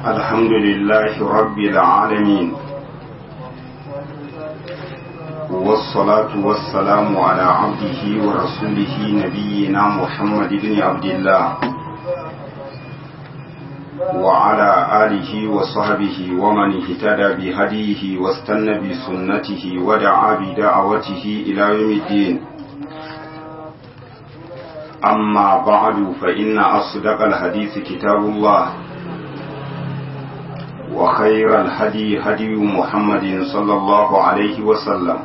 الحمد لله رب العالمين والصلاة والسلام على عبده ورسوله نبينا محمد بن عبد الله وعلى آله وصحبه ومن اهتدى بهديه واستنى بسنته ودعا بدعوته إلى يوم الدين أما بعد فإن أصدق الحديث كتاب الله وخير الهدي هدي محمد صلى الله عليه وسلم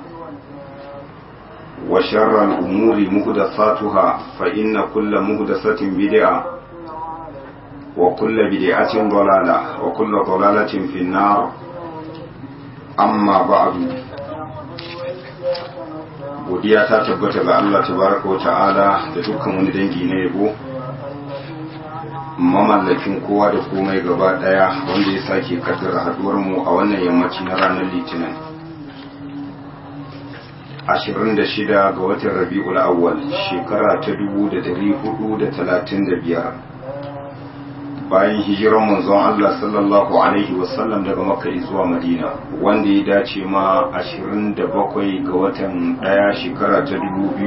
وشر الأمور مهدثاتها فإن كل مهدثة بدعة وكل بدعة ضلالة وكل ضلالة في النار أما بعد godiya ta tabbata ga Allah tabaraka wa ta'ala da dukkan wani dangi na yabo mamallakin kowa da komai gaba daya wanda ya sake kaddara haduwar mu a wannan yammaci na ranar litinin 26 ga watan rabi'ul awwal shekara ta 1435 bayan hijiran manzon Allah sallallahu alaihi wasallam daga makka zuwa madina wanda ya dace ma 27 ga watan daya shekara ta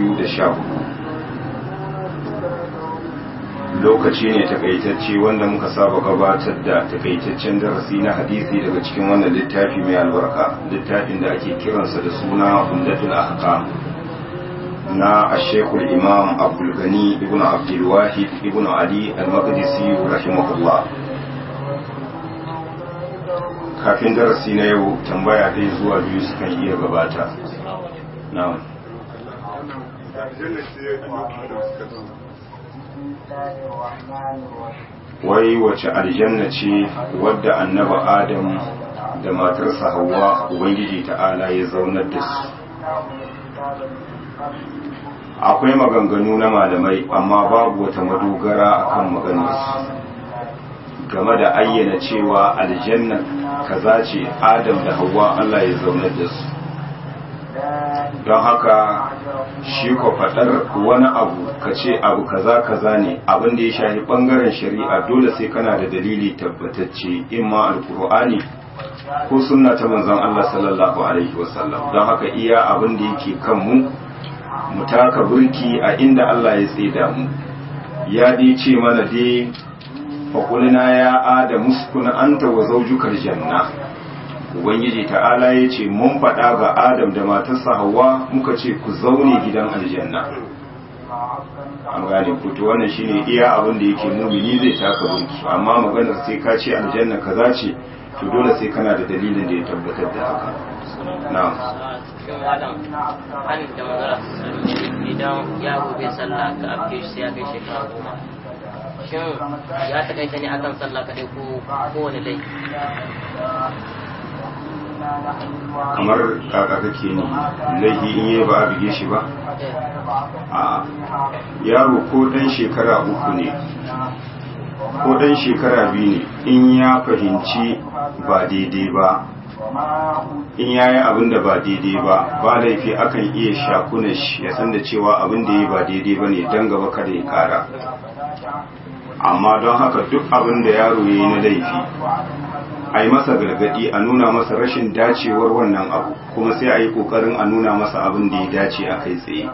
2014 lokaci ne takaitacce wanda muka saba gabatar da takaitaccen darasi na hadisi daga cikin wannan littafi mai albarka littafin da ake kiransa da suna umdatul ahkam na ashekul imam abdulgani ibn abdulwahid ibn ali al-maqdisi rahimahullah kafin darasi na yau tambaya ɗaya zuwa biyu sukan iya gabata na'am wai wace aljanna ce wadda annaba adam da matarsa hawa ubangiji ta'ala ya zaunar da su akwai maganganu na malamai amma babu wata madogara akan maganarsu game da ayyana cewa aljanna kaza ce adam da hawa Allah ya zaunar da su don haka shi ko faɗar wani abu ka ce abu kaza kaza ne abin da ya shafi ɓangaren shari'a dole sai kana da dalili tabbatacce imma alkur'ani ko sunna ta manzon Allah sallallahu alaihi wasallam don haka iya abin da yake kan mu mu taka burki a inda Allah ya tsida mu ya dai ce mana dai faƙulina ya adamu sukuna anta wa zaujukar janna ubangiji ta'ala ya ce mun faɗa ga adam da matarsa hawa muka ce ku zaune gidan aljanna an gane ku to wannan shine iya abin da yake mumini zai taka burki amma maganar sai ka ce aljanna kaza ce to dole sai kana da dalilin da ya tabbatar da haka na'am cikin adam hannun da manzara idan yaro bai sallah ka afke shi sai ya kai shekara goma shin ya takaita ne akan sallah kaɗai ko kowane laifi kamar kaka kake ne laifi in yi ba a bige shi ba a yaro ko dan shekara uku ne ko dan shekara biyu ne in ya fahimci ba daidai ba in ya yi abin da ba daidai ba ba laifi akan iya shakuna shi ya san da cewa abin da ya ba daidai ba ne don gaba kada ya kara amma don haka duk abin da yaro ya yi na laifi a yi masa gargadi a nuna masa rashin dacewar wannan abu kuma sai a yi kokarin a nuna masa abin da ya dace a kai tsaye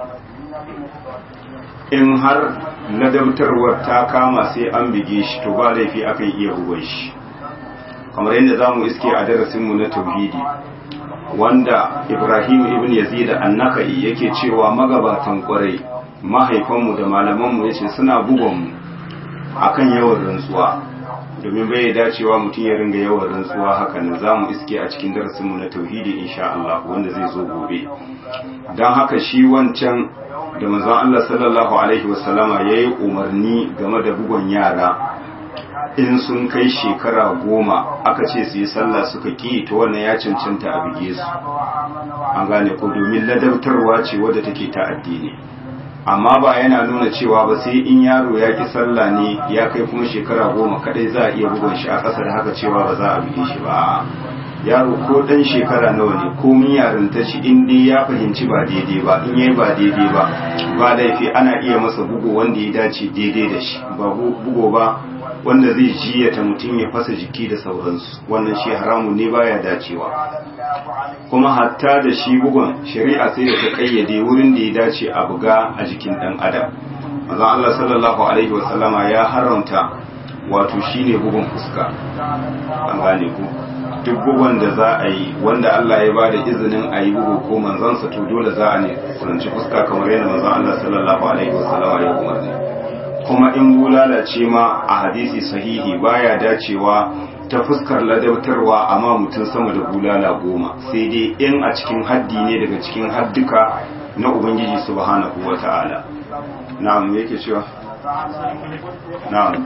in har ladabtarwar ta kama sai an bige shi to ba laifi akan iya bugon shi kamar yadda za mu iske a darasinmu na tauhidi wanda ibrahim ibn yazid annaka'i yake cewa magabatan kwarai mahaifanmu da malamanmu ya ce suna bugonmu akan yawan rantsuwa domin bai dacewa mutum ya ringa yawan rantsuwa hakan za mu iske a cikin darasinmu na tauhidi insha Allah wanda zai zo gobe don haka shi wancan da manzon Allah sallallahu alaihi wasallama ya yi umarni game da bugon yara in sun kai shekara goma aka ce su yi sallah suka ki ta wannan ya cancanta a bige su an gane ko domin ladabtarwa ce wadda take ta addini amma ba yana nuna cewa ba sai in yaro ya ki sallah ne ya kai kuma shekara goma kadai za a iya bugun shi a ƙasa da haka cewa ba za a bige shi ba yaro ko dan shekara nawa ne ko min yarinta shi in dai ya fahimci ba daidai ba in yayi ba daidai ba ba laifi ana iya masa bugu wanda ya dace daidai da shi ba bugo ba wanda zai jiyata mutum ya fasa jiki da sauransu wannan shi haramun ne baya dacewa kuma hatta da shi bugun shari'a sai da ta kayyade wurin da ya dace a buga a jikin dan adam manzon Allah sallallahu alaihi wasallama ya haramta wato shine bugun fuska an gane ku duk bugun da za a yi wanda Allah ya bada izinin a yi bugu ko manzansa to dole za a ne kuranci fuska kamar yadda manzon Allah sallallahu alaihi wasallama ya umarni kuma in bulala ce ma a hadisi sahihi baya dacewa ta fuskar ladabtarwa amma mutum sama da bulala goma sai dai in a cikin haddi ne daga cikin hadduka na ubangiji subhanahu wata'ala na'am yake cewa na'am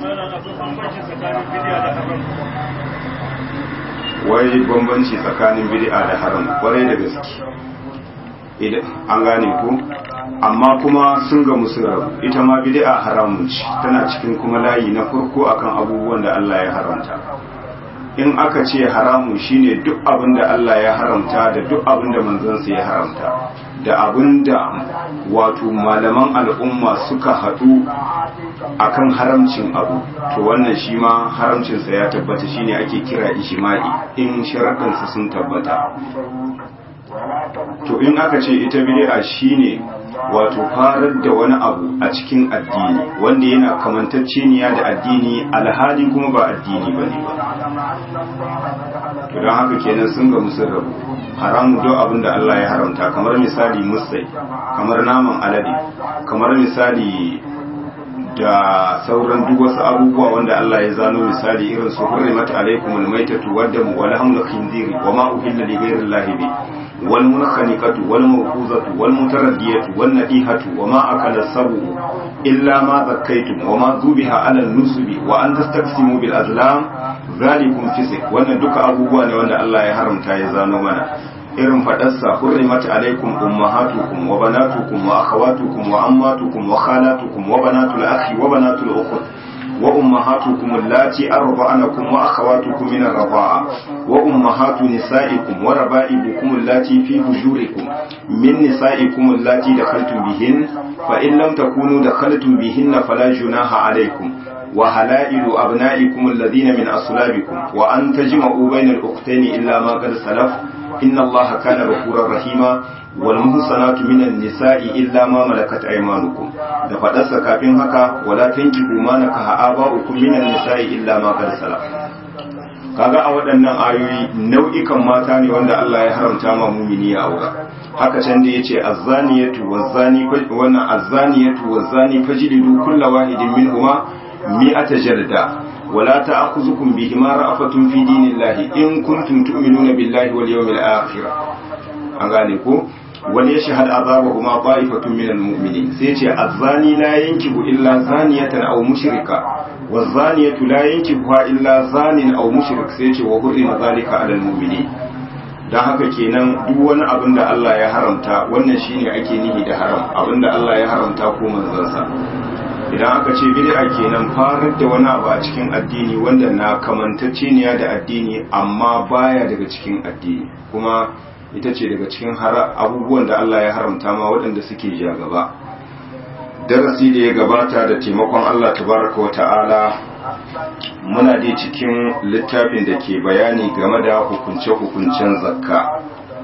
wai bambanci tsakanin bid'a da haram kwarai da gaske idan an gane ku amma kuma sun ga musu ita ma bid'a haramun ce tana cikin kuma layi na farko akan abubuwan da Allah ya haramta in aka ce haramu shine duk abin da Allah ya haramta da duk abin da manzansa ya haramta da abin da wato malaman al'umma suka haɗu akan haramcin abu to wannan shi ma haramcinsa ya tabbata shine ake kira ijma'i in sharaɗinsa sun tabbata to in aka ce ita bid'a shine wato farar da wani abu a cikin addini wanda yana kamantacceniya da addini alhali kuma ba addini bane ba to don haka kenan sun ga musun rabu haramu don abin da Allah ya haramta kamar misali musai kamar naman alade kamar misali da sauran duk wasu abubuwa wanda Allah ya zano misali irin su hurrimat alaikumul maitatu waddamu wal hamlu khinziri wa ma uhilla li ghayri llahi bi wal munkhaniqatu wal mawquzatu wal mutaraddiyatu wan nadihatu wa ma akala sabu illa ma zakkaytum wa ma zubiha ala nusubi wa an tastaqsimu bil azlam zalikum fisq wannan duka abubuwa ne wanda Allah ya haramta ya zano mana irin faɗarsa hurrimat alaikum ummahatukum wa banatukum wa akhawatukum wa ammatukum wa khalatukum wa banatul akhi wa banatul ukhti wa ummahatukum allati arba'anakum wa akhawatukum min ar-rida'a wa ummahatu nisa'ikum wa raba'ibukum allati fi hujurikum min nisa'ikum allati dakhaltum bihin fa in lam takunu dakhaltum bihinna fala junaha alaykum وهلائل أبنائكم الذين من أصلابكم وأن تجمعوا بين الأختين إلا ما قد سلف إن الله كان غفورا رحيما والمحصنات من النساء إلا ما ملكت أيمانكم da faɗarsa kafin haka wala tankihu ma nakaha aba'ukum minan nisa'i illa ma qad salaf kaga a waɗannan ayoyi nau'ikan mata ne wanda Allah ya haramta ma mumini ya aura haka can da yace azzaniyatu wazzani wannan azzaniyatu wazzani fajlidu kullu wahidin minhuma mi'ata jalda ولا تأخذكم بهما رأفة في دين الله إن كنتم تؤمنون بالله واليوم الآخر أغانيكو وليشهد عذابهما طائفة من المؤمنين سيتي الزاني لا ينكب إلا زانية أو مشركة والزانية لا ينكبها إلا زان أو مشرك سيتي وحرم ذلك على المؤمنين don haka kenan duk wani abin da Allah ya haramta wannan shine ake nihi da haram abin da Allah ya haramta ko manzansa idan aka ce bid'a kenan farar da wani abu a cikin addini wanda na kamantacceniya da addini amma baya daga cikin addini kuma ita ce daga cikin abubuwan da Allah ya haramta ma waɗanda suke ja gaba darasi da ya gabata da taimakon Allah tabaraka wa ta'ala muna dai cikin littafin da ke bayani game da hukunce-hukuncen zakka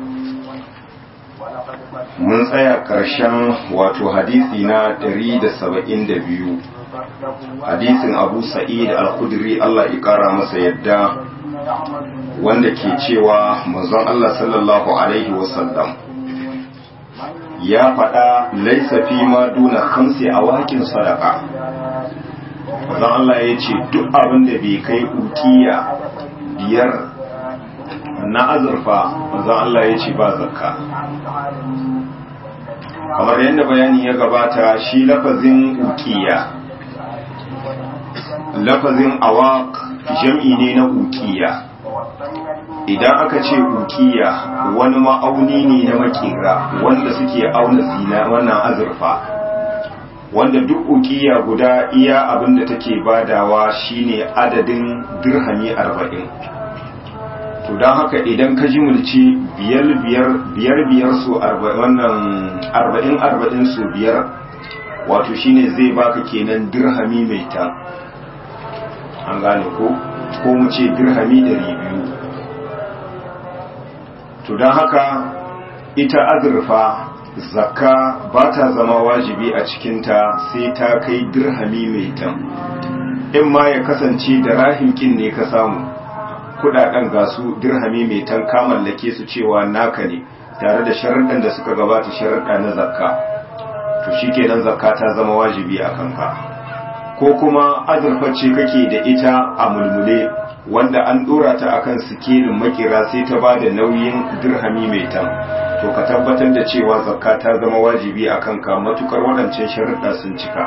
mun tsaya ƙarshen wato hadisi na 172 hadisin abu sa'id al-khudri Allah ya ƙara masa yadda wanda ke cewa manzon Allah sallallahu alaihi wasallam ya faɗa laisa fi ma duna khamsi a wakin sadaka manzon Allah ya ce duk abin da bai kai ukiya biyar na azurfa manzon Allah ya ce ba zakka kamar yadda bayani ya gabata shi lafazin ukiya lafazin awaq jam'i ne na ukiya idan aka ce ukiya wani ma'auni ne na makera wanda suke auna zina wannan azurfa wanda duk ukiya guda iya abin da take badawa shine adadin dirhami arba'in to don haka idan ka ji mulci biyar biyar biyar biyar su wannan arba'in arba'in su biyar wato shine zai baka kenan dirhami mai ta an gane ko ko mu ce dirhami ɗari biyu to don haka ita azurfa zakka ba ta zama wajibi a cikinta sai ta kai dirhami mai tan in ma ya kasance da rahimkin ne ka samu kudaden gasu dirhami mai tan ka mallake su cewa naka ne tare da sharaɗin da suka gabata sharaɗa na zakka to shikenan zakka ta zama wajibi a kanka ko kuma azurfa ce kake da ita a mulmule wanda an dora ta akan sikelin makera sai ta ba da nauyin dirhami mai tan to ka tabbatar da cewa zakka ta zama wajibi a kanka matukar waɗancan sharuɗa sun cika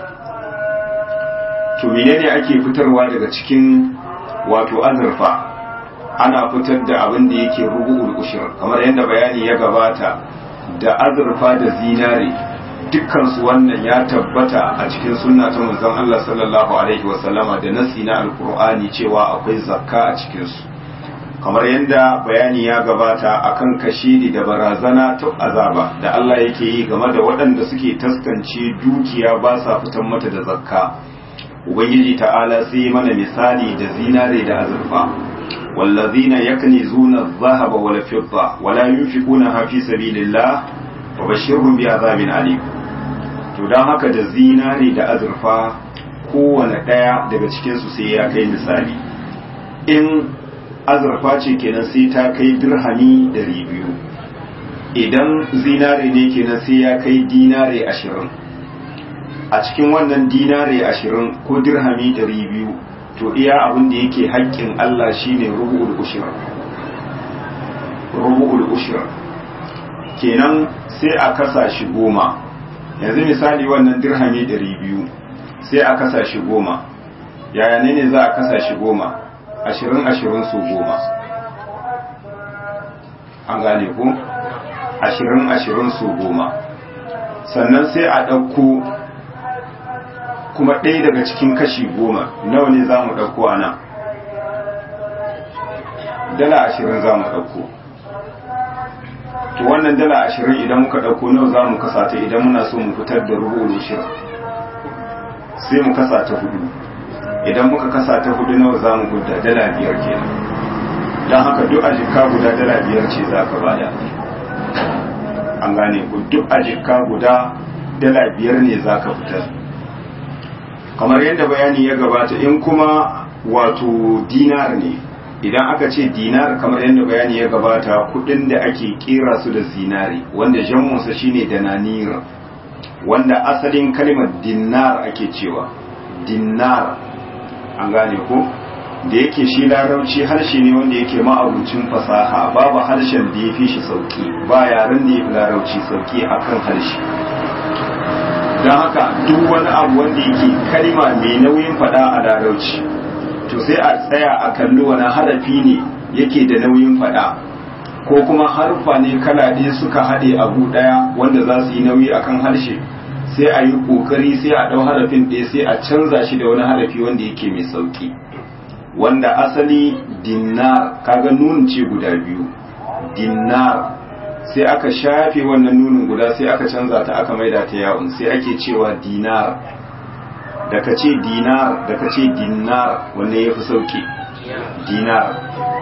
to menene ake fitarwa daga cikin wato azurfa ana fitar da abin da yake rubu'ul ushur kamar yadda bayani ya gabata da azurfa da zinare dukkansu wannan ya tabbata a cikin sunna ta manzon Allah sallallahu alaihi wasallama da nasi na alkur'ani cewa akwai zakka a cikinsu kamar yadda bayani ya gabata akan kashidi da barazana ta azaba da Allah yake yi game da waɗanda suke taskance dukiya ba sa fitan mata da zakka ubangiji ta'ala sai mana misali da zinare da azurfa والذين يكنزون الذهب والفضة ولا ينفقونها في سبيل الله وبشرهم بعذاب أليم to don haka da zinare da azurfa kowane ɗaya daga cikinsu sai ya kai misali in azurfa ce kenan sai ta kai dirhami ɗari biyu idan zinare ne kenan sai ya kai dinare ashirin a cikin wannan dinare ashirin ko dirhami ɗari biyu to iya abin da yake haƙƙin Allah shine rubu'ul ushir rubu'ul ushir kenan sai a kasa shi goma yanzu misali wannan dirhami ɗari biyu sai a kasa shi goma yaya ne ne za a kasa shi goma ashirin ashirin su goma an gane ku ashirin ashirin su goma sannan sai a ɗauko kuma ɗaya daga cikin kashi goma nawa ne za mu ɗauko a nan dala ashirin za mu ɗauko to wannan dala ashirin idan muka ɗauko nawa za mu kasa ta idan muna so mu fitar da rubu shirin sai mu kasa ta hudu idan muka kasa ta hudu nawa za mu guda dala biyar kenan don haka duk a jikka guda dala biyar ce za ka bada an gane ku duk a jikka guda dala biyar ne za ka fitar kamar yadda bayani ya gabata in kuma wato dinar ne idan aka ce dinar kamar yadda bayani ya gabata kudin da ake kera su da zinari wanda jammunsa shine dananir wanda asalin kalmar dinar ake cewa dinar an gane ko da yake shi larabci harshe ne wanda yake ma'abucin fasaha babu harshen da ya fi shi sauki ba yaren da ya fi larabci sauki akan harshe don haka duk wani abu wanda yake kalma mai nauyin fada a larauci to sai a tsaya a kalli wani harafi ne yake da nauyin fada ko kuma harfa ne kala ɗaya suka haɗe abu ɗaya wanda za su yi nauyi akan harshe sai a yi ƙoƙari sai a ɗau harafin ɗaya sai a canza shi da wani harafi wanda yake mai sauƙi wanda asali dinar kaga nunin ce guda biyu dinar sai aka shafe wannan nunin guda sai aka canza ta aka maida ta yawon sai ake cewa dinar da ka ce dinar da ka ce dinar wanne ya fi sauki dinar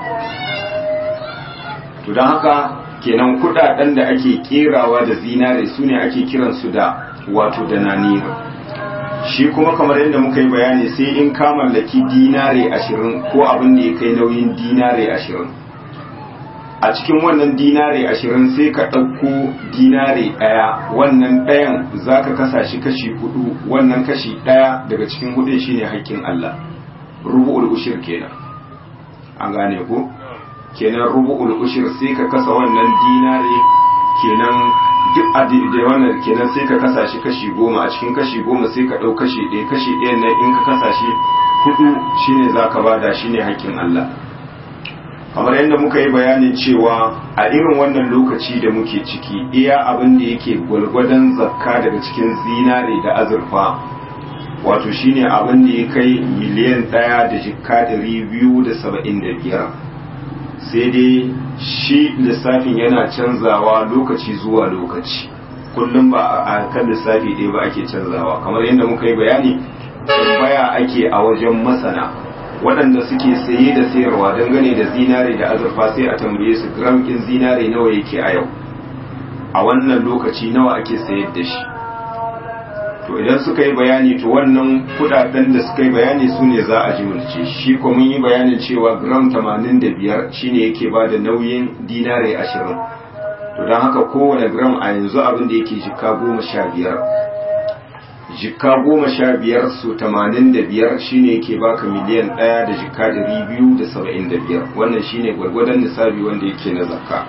to don haka kenan kudaden da ake kerawa da zinare su ne ake kiransu da wato da nanir shi kuma kamar yadda muka yi bayani sai in ka mallaki dinare ashirin ko abin da ya kai nauyin dinare ashirin a cikin wannan dinare ashirin sai ka ɗauko dinare ɗaya wannan ɗayan za ka kasa shi kashi hudu wannan kashi ɗaya daga cikin hudun shine haƙƙin Allah rubu'ul ushir kenan an gane ko kenan rubu'ul ushir sai ka kasa wannan dinare kenan duk da wannan kenan sai ka kasa shi kashi goma a cikin kashi goma sai ka ɗau kashi ɗaya kashi ɗaya na in ka kasa shi hudu shine za ka bada shine haƙƙin Allah kamar yadda muka yi bayanin cewa a irin wannan lokaci da muke ciki iya abin da yake gwalgwadon zakka daga cikin zinare da azurfa wato shine abin da ya kai miliyan ɗaya da jikka ɗari biyu da saba'in da biyar sai dai shi lissafin yana canzawa lokaci zuwa lokaci kullum ba a kan lissafi ɗaya ba ake canzawa kamar yadda muka yi bayani tambaya ake a wajen masana waɗanda suke saye da sayarwa dangane da zinare da azurfa sai a tambaye su gram ɗin zinare nawa yake a yau a wannan lokaci nawa ake sayar da shi to idan suka yi bayani to wannan kudaden da suka yi bayani su ne za a jimilce shi ko mun yi bayanin cewa gram 85 shine yake ba da nauyin dinare 20 to don haka kowane gram a yanzu abin da yake jika goma sha biyar jika goma sha biyar su 85 shine yake baka miliyan ɗaya da jika 275 wannan shine gwargwadon nisabi wanda yake na zakka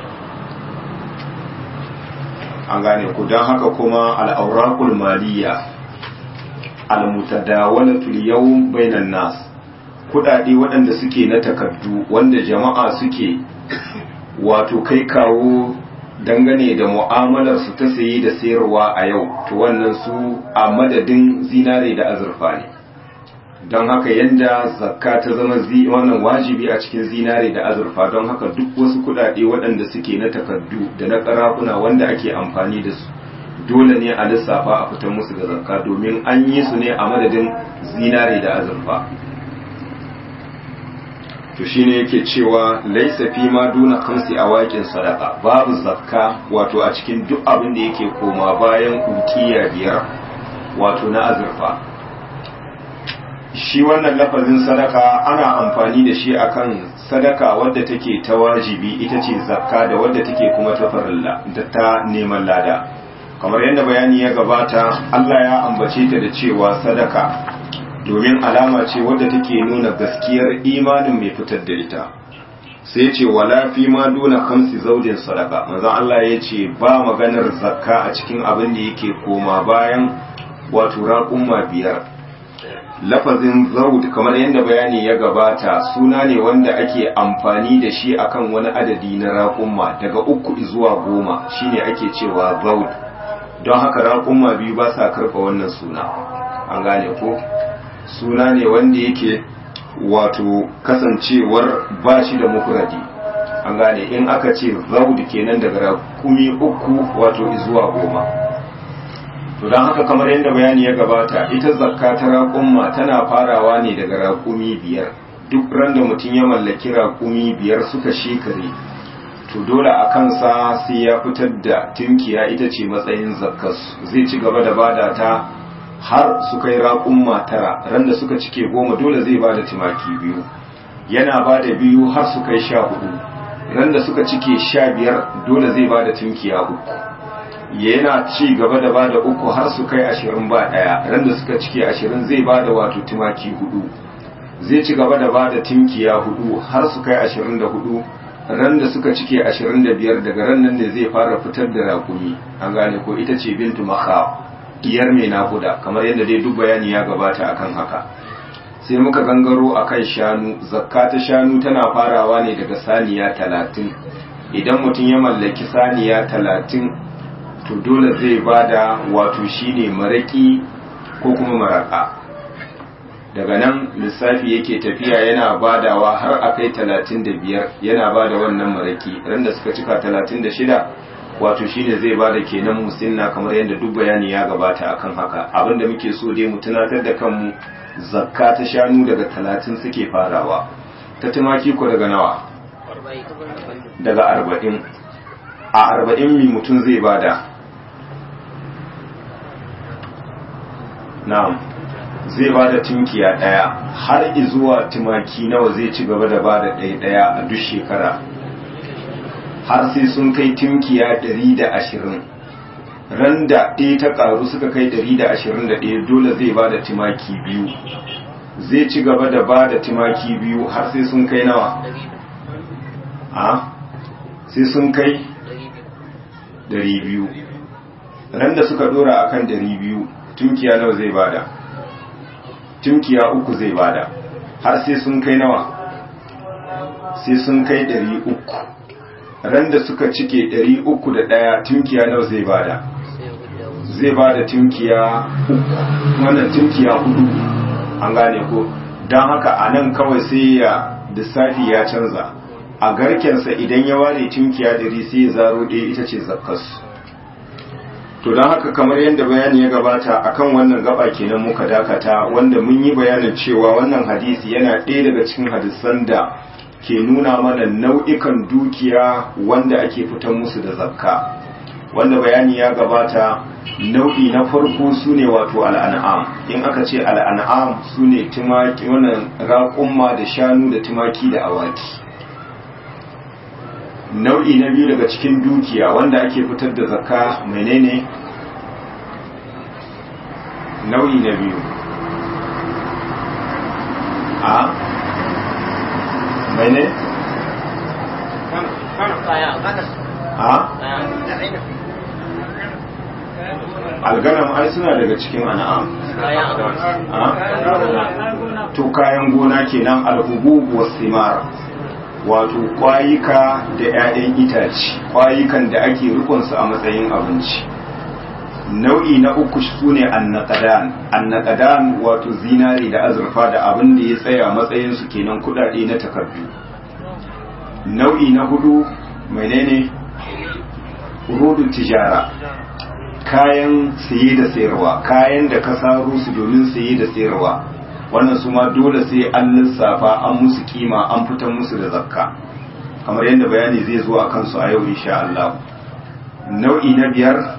an gane ku don haka kuma al'aurakul maliya almutadawalatul yawm bainan nas kudade waɗanda suke na takardu wanda jama'a suke wato kai kawo dangane da mu'amalar su ta saye da sayarwa a yau to wannan su a madadin zinare da azurfa ne don haka yadda zakka ta zama wannan wajibi a cikin zinare da azurfa don haka duk wasu kudade waɗanda suke na takardu da na karafuna wanda ake amfani da su dole ne a lissafa a fitar musu da zakka domin an yi su ne a madadin zinare da azurfa to shine yake cewa laisa fi ma duna kamsi a waƙin sadaka babu zakka wato a cikin duk abin da yake koma bayan ukiya biyar wato na azurfa shi wannan lafazin sadaka ana amfani da shi akan sadaka wadda take ta wajibi ita ce zakka da wadda take kuma ta farilla da ta neman lada kamar yadda bayani ya gabata Allah ya ambace ta da cewa sadaka domin alama ce wadda take nuna gaskiyar imanin mai fitar da ita sai ce wala fi ma duna kamsi zaudin sadaka manzon Allah ya ce ba maganar zakka a cikin abin da yake koma bayan wato raƙumma biyar lafazin zaud kamar yadda bayani ya gabata suna ne wanda ake amfani da shi akan wani adadi na raƙumma daga uku zuwa goma shine ake cewa zaud don haka raƙumma biyu ba sa karɓa wannan suna an gane ko suna ne wanda yake wato kasancewar ba shi da mufradi an gane in aka ce zaud kenan daga raƙumi uku wato zuwa goma to don haka kamar yadda bayani ya gabata ita zakka ta raƙumma tana farawa ne daga raƙumi biyar duk ran da mutum ya mallaki raƙumi biyar suka shekare to dole a kansa sai ya fitar da tunkiya ita ce matsayin zakkas zai ci gaba da bada ta har su kai raƙumma tara ran da suka cike goma dole zai bada tumaki biyu yana bada biyu har su kai sha hudu ran da suka cike sha biyar dole zai bada tunkiya uku yana ci gaba da bada uku har su kai ashirin ba ɗaya ran da suka cike ashirin zai bada wato tumaki hudu zai ci gaba da bada tinkiya hudu har su kai ashirin da hudu ran da suka cike ashirin da biyar daga ran nan ne zai fara fitar da rakumi an gane ko ita ce bintu makha diyar mai nakuda kamar yadda dai duk bayani ya gabata akan haka sai muka gangaro akan shanu zakka ta shanu tana farawa ne daga saniya talatin idan mutum ya mallaki saniya talatin to dole zai bada wato shine maraki ko kuma maraka daga nan lissafi yake tafiya yana badawa har a kai talatin da biyar yana bada wannan maraki ran da suka cika talatin da shida wato shine zai bada kenan musinna kamar yadda duk bayani ya gabata akan haka abinda muke so dai mu tunatar da kanmu zakka ta shanu daga talatin suke farawa ta tumaki ko daga nawa daga arba'in a arba'in mi mutum zai bada na'am zai ba da tunkiya ɗaya har zuwa tumaki nawa zai ci gaba da ba da ɗaya ɗaya a duk shekara har sai sun kai tunkiya ɗari da ashirin ran da ɗaya ta ƙaru suka kai ɗari da ashirin da ɗaya dole zai ba da tumaki biyu zai ci gaba da ba da tumaki biyu har sai sun kai nawa a sai sun kai ɗari biyu ran da suka ɗora akan ɗari biyu tunkiya nawa zai bada tunkiya uku zai bada har sai sun kai nawa sai sun kai ɗari uku ran da suka cike ɗari uku da ɗaya tunkiya nawa zai bada zai bada tunkiya uku wannan tunkiya hudu an gane ko don haka a nan kawai sai ya lissafi ya canza a garkensa idan ya ware tunkiya ɗari sai ya zaro ɗaya ita ce zakkas to don haka kamar yadda bayani ya gabata akan wannan gaba kenan muka dakata wanda mun yi bayanin cewa wannan hadisi yana ɗaya daga cikin hadisan da ke nuna mana nau'ikan dukiya wanda ake fitan musu da zakka wanda bayani ya gabata nau'i na farko su ne wato al'an'am in aka ce al'an'am su ne tumaki wannan raƙumma da shanu da tumaki da awaki nau'i na biyu daga cikin dukiya wanda ake fitar da zakka menene nau'i na biyu a mene a alganam ai suna daga cikin an'am to kayan gona kenan alhubub wasimar wato kwayika da 'ya'yan itace kwayikan da ake rukunsu a matsayin abinci nau'i na uku su ne annaqadan annaqadan wato zinari da azurfa da abin da ya tsaya matsayin su kenan kudade na takardu nau'i na hudu menene rudu tijara kayan saye da sayarwa kayan da ka saro su domin saye da sayarwa wannan su ma dole sai an lissafa an musu kima an fitar musu da zakka kamar yadda bayani zai zo a kansu a yau insha Allah nau'i na biyar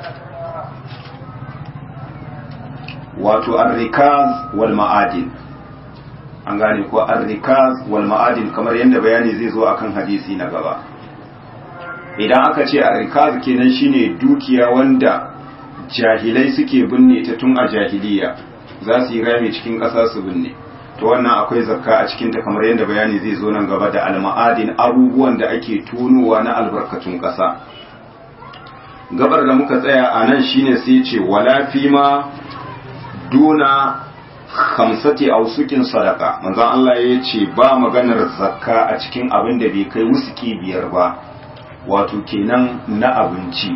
wato arrikaz wal ma'adin an gane ko arrikaz wal ma'adin kamar yadda bayani zai zo akan hadisi na gaba idan aka ce arrikaz kenan shine dukiya wanda jahilai suke binne ta tun a jahiliya za su yi rami cikin ƙasa su binne to wannan akwai zakka a cikin ta kamar yadda bayani zai zo nan gaba da alma'adin abubuwan da ake tunowa na albarkatun ƙasa gabar da muka tsaya a nan shine sai ce wala fima duna hamsati ausukin sadaka manzon Allah ya ce ba maganar zakka a cikin abin da bai kai wusuki biyar ba wato kenan na abinci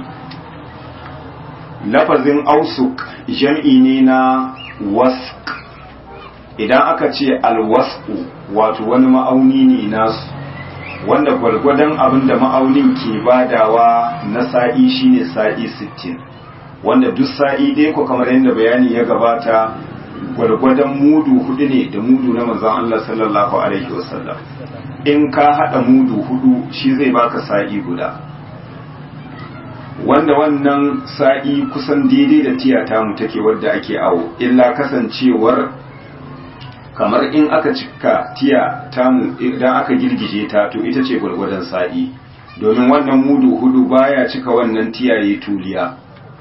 lafazin ausuk jam'i ne na wask idan aka ce alwasku wato wani ma'auni ne nasu wanda gwargwadon abin da ma'aunin ke badawa na sa'i shine sa'i 60 wanda duk sa'i ɗaya ko kamar yadda bayani ya gabata gwargwadon mudu hudu ne da mudu na manzon Allah sallallahu alaihi wasallam in ka hada mudu hudu shi zai baka sa'i guda wanda wannan sa'i kusan daidai da tiyata mu take wadda ake awo illa kasancewar kamar in aka cika tiya tamu idan aka girgije ta to ita ce gwargwadon sa'i domin wannan mudu hudu baya cika wannan tiyaye tuliya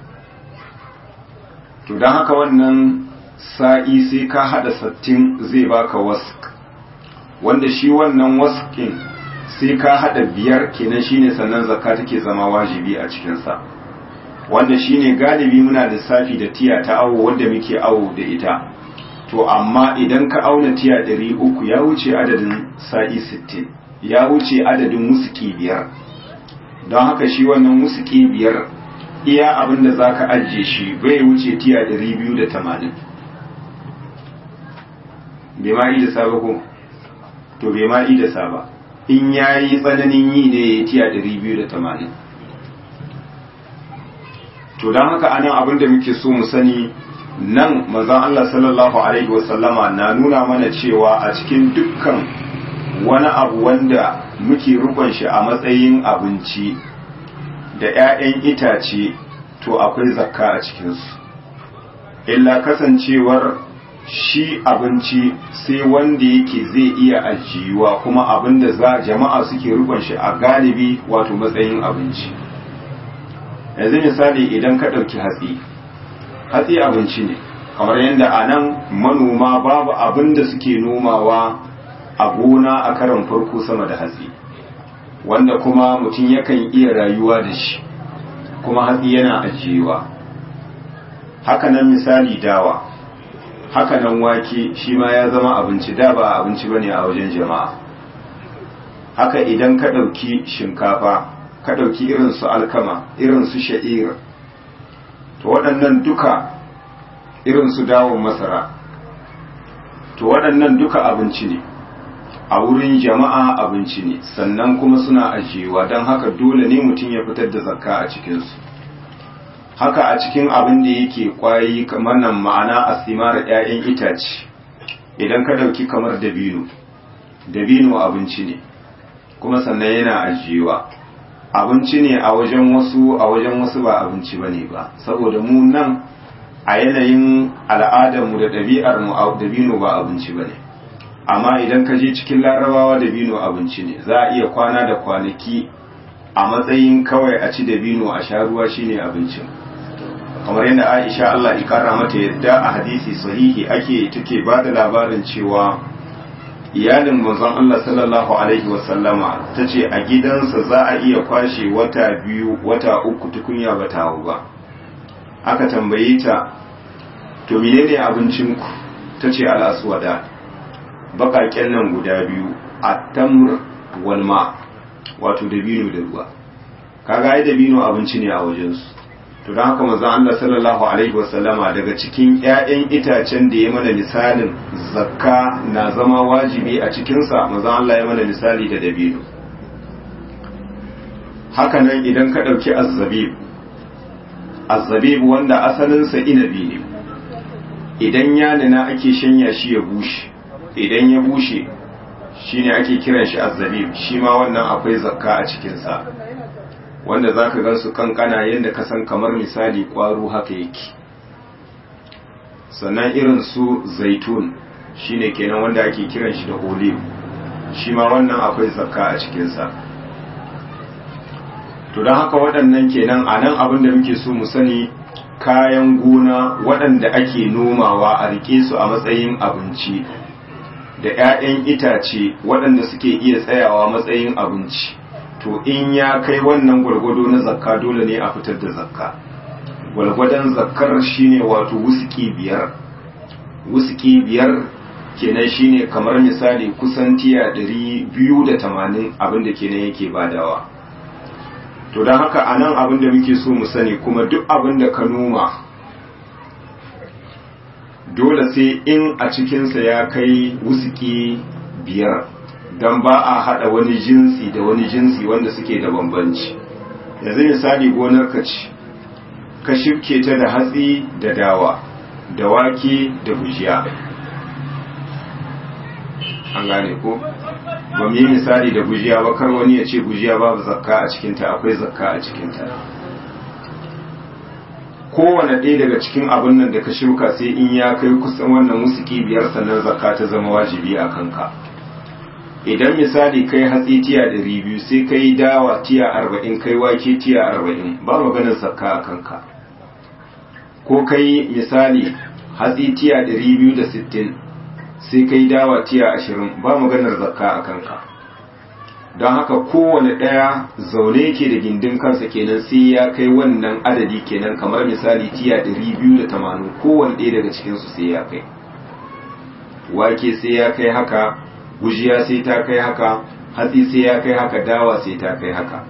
to don haka wannan sa'i sai ka hada sattin zai baka wask wanda shi wannan waskin sai ka hada biyar kenan shine sannan zakka take zama wajibi a cikinsa wanda shine galibi muna lissafi da tiya ta awo wanda muke awo da ita to amma idan ka auna tiya ɗari uku ya wuce adadin sa'i sittin ya wuce adadin musuki biyar don haka shi wannan musuki biyar iya abin da za ka ajiye shi bai wuce tiya ɗari biyu da tamanin bai ma da saba ko to bai ma da saba in ya yi tsananin yi ne ya tiya ɗari biyu da tamanin to don haka anan abin da muke so mu sani nan manzon Allah sallallahu alaihi wasallama na nuna mana cewa a cikin dukkan wani abu wanda muke rukun shi a matsayin abinci da 'ya'yan itace to akwai zakka a cikinsu illa kasancewar shi abinci sai wanda yake zai iya ajiyuwa kuma abin da za jama'a suke rukun shi a galibi wato matsayin abinci yanzu misali idan ka ɗauki hatsi hatsi abinci ne kamar yadda a nan manoma babu abin da suke nomawa a gona a karan farko sama da hatsi wanda kuma mutum yakan iya rayuwa da shi kuma hatsi yana ajiyewa hakanan misali dawa hakanan wake shi ma ya zama abinci da ba abinci bane a wajen jama'a haka idan ka ɗauki shinkafa ka ɗauki irin su alkama irin su sha'ir to waɗannan duka irin su dawon masara to waɗannan duka abinci ne a wurin jama'a abinci ne sannan kuma suna ajiyewa don haka dole ne mutum ya fitar da zakka a cikinsu haka a cikin abin da yake kwayi kamar nan ma'ana asimar 'ya'yan itace idan ka ɗauki kamar dabino dabino abinci ne kuma sannan yana ajiyewa abinci ne a wajen wasu a wajen wasu ba abinci ba ne ba saboda mu nan a yanayin al'adarmu da ɗabi'armu a dabino ba abinci ba ne amma idan ka je cikin larabawa dabino abinci ne za a iya kwana da kwanaki a matsayin kawai a ci dabino a sha ruwa shine abincin kamar yadda aisha allah ikara mata yadda a hadisi sahihi ake take ba da labarin cewa iyalin manzon Allah sallallahu alaihi wasallama ta ce a gidansa za a iya kwashe wata biyu wata uku tukunya ba ta ba aka tambaye ta to menene abincinku ta ce al'aswada baƙaƙen nan guda biyu a tamr walma wato dabino da ruwa kaga ai dabino abinci ne a wajensu to don haka manzon Allah sallallahu alaihi wasallama daga cikin ƴaƴan itacen da ya mana misalin zakka na zama wajibi a cikinsa manzon Allah ya mana misali da dabino haka nan idan ka ɗauki azzabib azzabib wanda asalinsa inabi ne idan ya nuna ake shanya shi ya bushe idan ya bushe shine ake kiran shi azzabib shi ma wannan akwai zakka a cikinsa wanda za ka gansu kankana yadda ka san kamar misali ƙwaro haka yake sannan irin su zaitun shine kenan wanda ake kiran shi da olive shi ma wannan akwai zakka a cikinsa to don haka waɗannan kenan a nan abin da muke so mu sani kayan gona waɗanda ake nomawa a rike su a matsayin abinci da 'ya'yan itace waɗanda suke iya tsayawa matsayin abinci to in ya kai wannan gwargwado na zakka dole ne a fitar da zakka gwargwadon zakkar shine wato wusuki biyar wusuki biyar kenan shine kamar misali kusan tiya ɗari biyu da tamanin abinda kenan yake badawa to don haka a nan abinda muke so mu sani kuma duk abinda ka noma dole sai in a cikinsa ya kai wusuki biyar don ba a haɗa wani jinsi da wani jinsi wanda suke da bambanci yanzu misali gonar ka ce ka shifke ta da hatsi da dawa da wake da gujiya an gane ko ba mu yi misali da gujiya ba kar wani ya ce gujiya babu zakka a cikinta akwai zakka a cikinta kowane ɗaya daga cikin abin nan da ka shuka sai in ya kai kusan wannan musuki biyar sannan zakka ta zama wajibi a kanka idan misali kai hatsi tiya ɗari biyu sai kai dawa tiya arba'in kai wake tiya arba'in ba maganin zakka a kanka ko kai misali hatsi tiya ɗari biyu da sittin sai kai dawa tiya ashirin ba maganar zakka a kanka don haka kowane ɗaya zaune yake da gindin kansa kenan sai ya kai wannan adadi kenan kamar misali tiya ɗari biyu da tamanin kowane ɗaya daga cikinsu sai ya kai wake sai ya kai haka gujiya sai ta kai haka hatsi sai ya kai haka dawa sai ta kai haka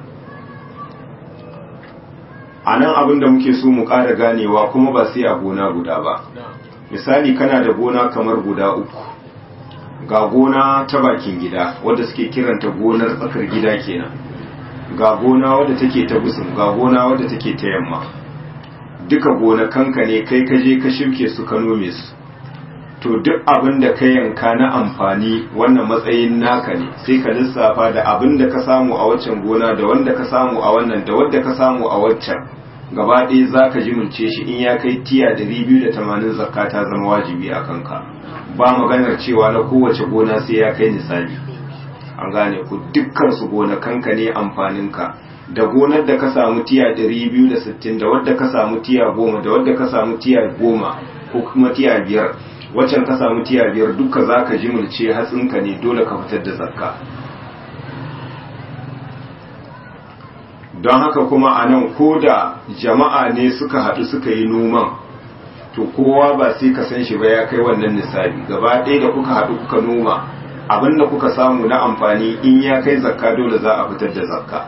a nan abin da muke so mu ƙara ganewa kuma ba sai a gona guda ba misali kana da gona kamar guda uku ga gona ta bakin gida wadda suke kiranta gonar tsakar gida kenan ga gona wadda take ta gusum ga gona wadda take ta yamma duka gonakanka ne kai ka je ka shirke su ka nome su to duk abin da ka yanka na amfani wannan matsayin naka ne sai ka lissafa da abin da ka samu a waccan gona da wanda ka samu a wannan da wanda ka samu a waccan gaba ɗaya za ka jimilce shi in ya kai tiya da biyu da tamanin zakka ta zama wajibi a kanka ba maganar cewa na kowace gona sai ya kai nisali an gane ku dukkan su gonakanka ne amfaninka da gonar da ka samu tiya ɗari biyu da sittin da wadda ka samu tiya goma da wadda ka samu tiya goma ko kuma tiya biyar waccan ka samu tiya biyar duka za ka jimilce hatsinka ne dole ka fitar da zakka don haka kuma a nan ko da jama'a ne suka haɗu suka yi noman to kowa ba sai ka san shi ba ya kai wannan nisabi gaba ɗaya da kuka haɗu kuka noma abin da kuka samu na amfani in ya kai zakka dole za a fitar da zakka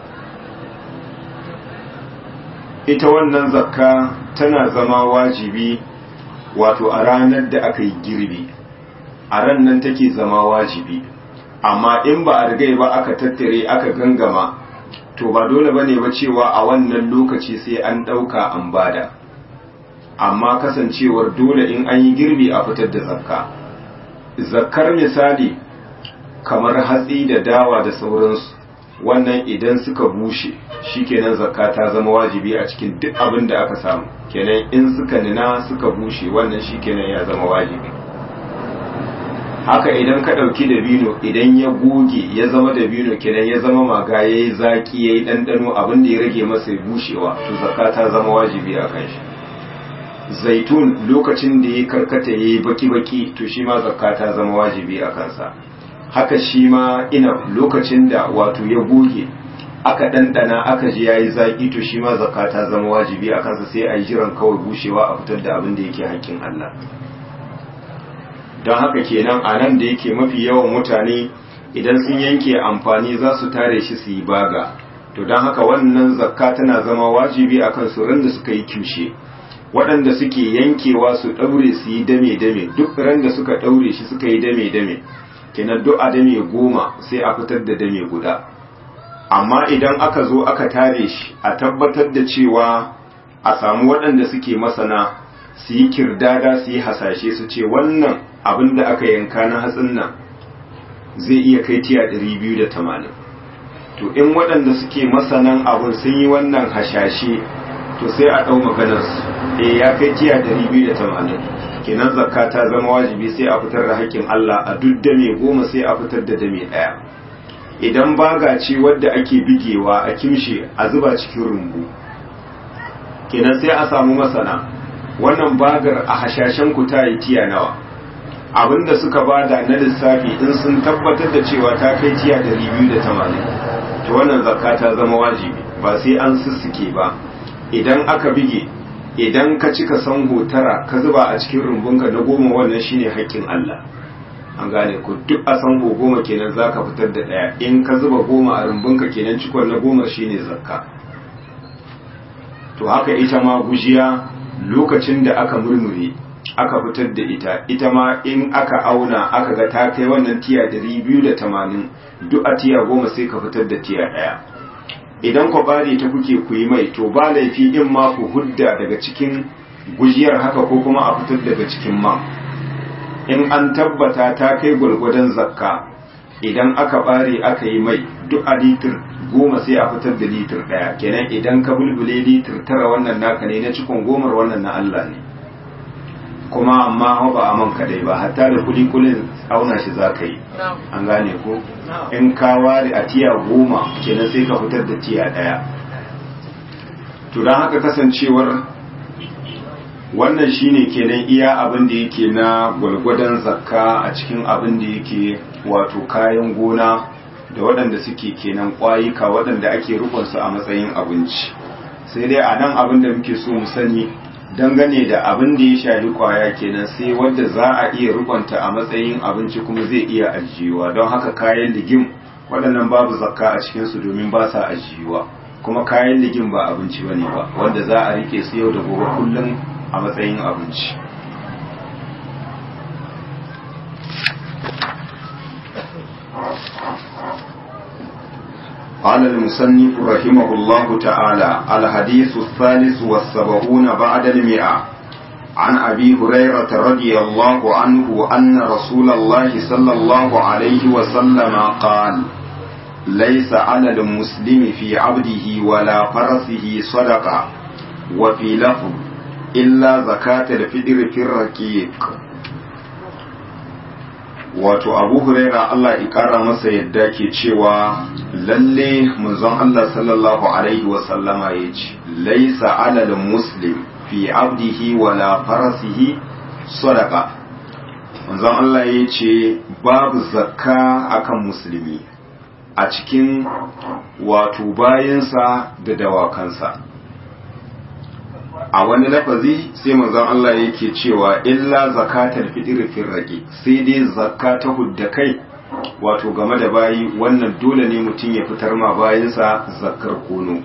ita wannan zakka tana zama wajibi wato a ranar da aka yi girbi a ran nan take zama wajibi amma in ba a rigai ba aka tattare aka gangama to ba dole bane ba cewa a wannan lokaci sai an ɗauka an bada amma kasancewar dole in an yi girbi a fitar da zakka zakkar misali kamar hatsi da dawa da sauransu wannan idan suka bushe shikenan zakka ta zama wajibi a cikin duk abin da aka samu kenan in suka nina suka bushe wannan shikenan ya zama wajibi haka idan ka ɗauki dabino idan ya goge ya zama dabino kenan ya zama maga ya yi zaƙi ya yi ɗanɗano abin da ya rage masa bushewa to zakka ta zama wajibi a kan shi zaitun lokacin da ya karkata ya yi baki-baki to shi ma zakka ta zama wajibi a kansa haka shi ma ina lokacin da wato ya goge aka ɗanɗana aka ji ya yi zaƙi to shi ma zakka ta zama wajibi a kansa sai a yi jiran kawai bushewa a fitar da abin da yake haƙƙin Allah don haka kenan a nan da yake mafi yawan mutane idan sun yanke amfani za su tare shi su yi baga to don haka wannan zakka tana zama wajibi a kan su da suka yi kyushe waɗanda suke yankewa su ɗaure su yi dame-dame duk ran da suka ɗaure shi suka yi dame-dame kenan duk a dame goma sai a fitar da dame guda amma idan aka zo aka tare shi a tabbatar da cewa a samu waɗanda suke masana su yi kirdada su yi hasashe su ce wannan abin da aka yanka na hatsin nan zai iya kai tiya 280 to in waɗanda suke masanan abin sun yi wannan hashashe to sai a ɗau maganarsu e ya kai tiya 280 kenan zakka ta zama wajibi sai a fitar da haƙƙin Allah a duk dame goma sai a fitar da dame ɗaya idan baga ce wadda ake bigewa a kimshe a zuba cikin rumbu kenan sai a samu masana wannan bagar a hashashen ku ta yi tiya nawa abinda suka bada na lissafi in sun tabbatar da cewa ta kai tiya 280 to wannan zakka ta zama wajibi ba sai an sussuke ba idan aka bige idan ka cika sango tara ka zuba a cikin rumbunka na goma wannan shine haƙƙin Allah an gane ku duk a sango goma kenan zaka fitar da ɗaya in ka zuba goma a rumbunka kenan cikon na goma shine zakka to haka ita ma gujiya lokacin da aka murmure aka fitar da ita ita ma in aka auna aka ga ta kai wannan tiya 280 duk a tiya goma sai ka fitar da tiya ɗaya idan ku bari ta kuke ku yi mai to ba laifi in ma ku hudda daga cikin gujiyar haka ko kuma a fitar daga cikin man in an tabbata ta kai gwargwadon zakka idan aka bare aka yi mai duk a litir goma sai a fitar da litir ɗaya kenan idan ka bulbule litir tara wannan naka ne na cikon gomar wannan na Allah ne kuma amma ba a man kadai ba hatta da kuli kulin auna shi za ka yi an gane ko in ka ware a tiya goma kenan sai ka fitar da tiya ɗaya to don haka kasancewar wannan shine kenan iya abin da yake na gwalgwadon zakka a cikin abin da yake wato kayan gona da waɗanda suke kenan ƙwayuka waɗanda ake rukunsu a matsayin abinci sai dai a nan abin da muke so mu sani dangane da abin da ya shafi ƙwaya kenan sai wadda za a iya rukunta a matsayin abinci kuma zai iya ajiyewa don haka kayan ligim waɗannan babu zakka a cikinsu domin ba sa ajiyewa kuma kayan ligim ba abinci ba ne ba wanda za a rike su yau da gobe kullum a matsayin abinci قال المصنف رحمه الله تعالى الحديث الثالث والسبعون بعد المئة عن أبي هريرة رضي الله عنه أن رسول الله صلى الله عليه وسلم قال ليس على المسلم في عبده ولا فرسه صدقة وفي لفظ إلا زكاة الفطر في الرقيق wato abu huraira Allah ikara masa yadda ke cewa lalle manzon Allah sallallahu alaihi wasallama ya ce laisa alal muslim fi abdihi wala farasihi sadaka manzon Allah ya ce babu zakka akan musulmi a cikin wato bayansa da dawakansa a wani lafazi sai manzon Allah yake cewa illa zakatar fitr fil raqi sai dai zakka ta hudda kai wato game da bayi wannan dole ne mutum ya fitar ma bayinsa zakkar kono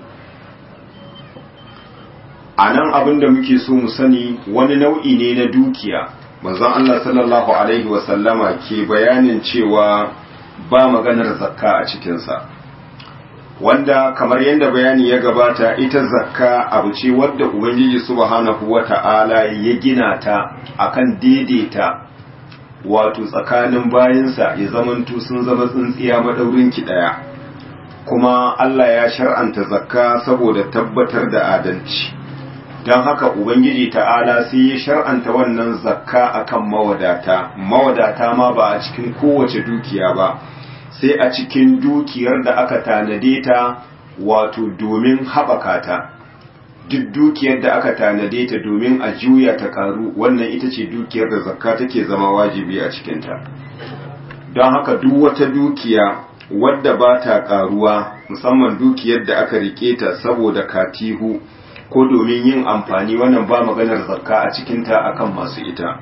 a nan abin da muke so mu sani wani nau'i ne na dukiya manzon Allah sallallahu alaihi wasallama ke bayanin cewa ba maganar zakka a cikinsa wanda kamar yadda bayani ya gabata ita zakka abu ce wadda ubangiji subhanahu wata'ala ya gina ta akan daidaita wato tsakanin bayansa ya zamanto sun zama tsintsiya madaurin ki daya kuma Allah ya shar'anta zakka saboda tabbatar da adalci don haka ubangiji ta'ala sai ya shar'anta wannan zakka akan mawadata mawadata ma ba a cikin kowace dukiya ba sai a cikin dukiyar da aka tanade ta wato domin haɓaka ta duk dukiyar da aka tanade ta domin a juya ta karu wannan ita ce dukiyar da zakka take zama wajibi a cikinta don haka duk wata dukiya wadda ba ta karuwa musamman dukiyar da aka rike ta saboda katihu ko domin yin amfani wannan ba maganar zakka a cikinta akan masu ita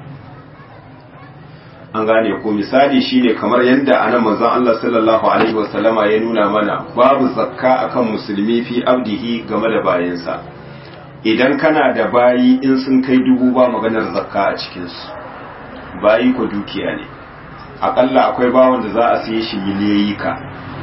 an gane ko misali shine kamar yadda anan manzon Allah sallallahu alaihi wasallama ya nuna mana babu zakka akan musulmi fi abdihi game da bayansa idan kana da bayi in sun kai dubu ba maganar zakka a cikinsu bayi ko dukiya ne akalla akwai bawan da za a siye shi miliyoyi ka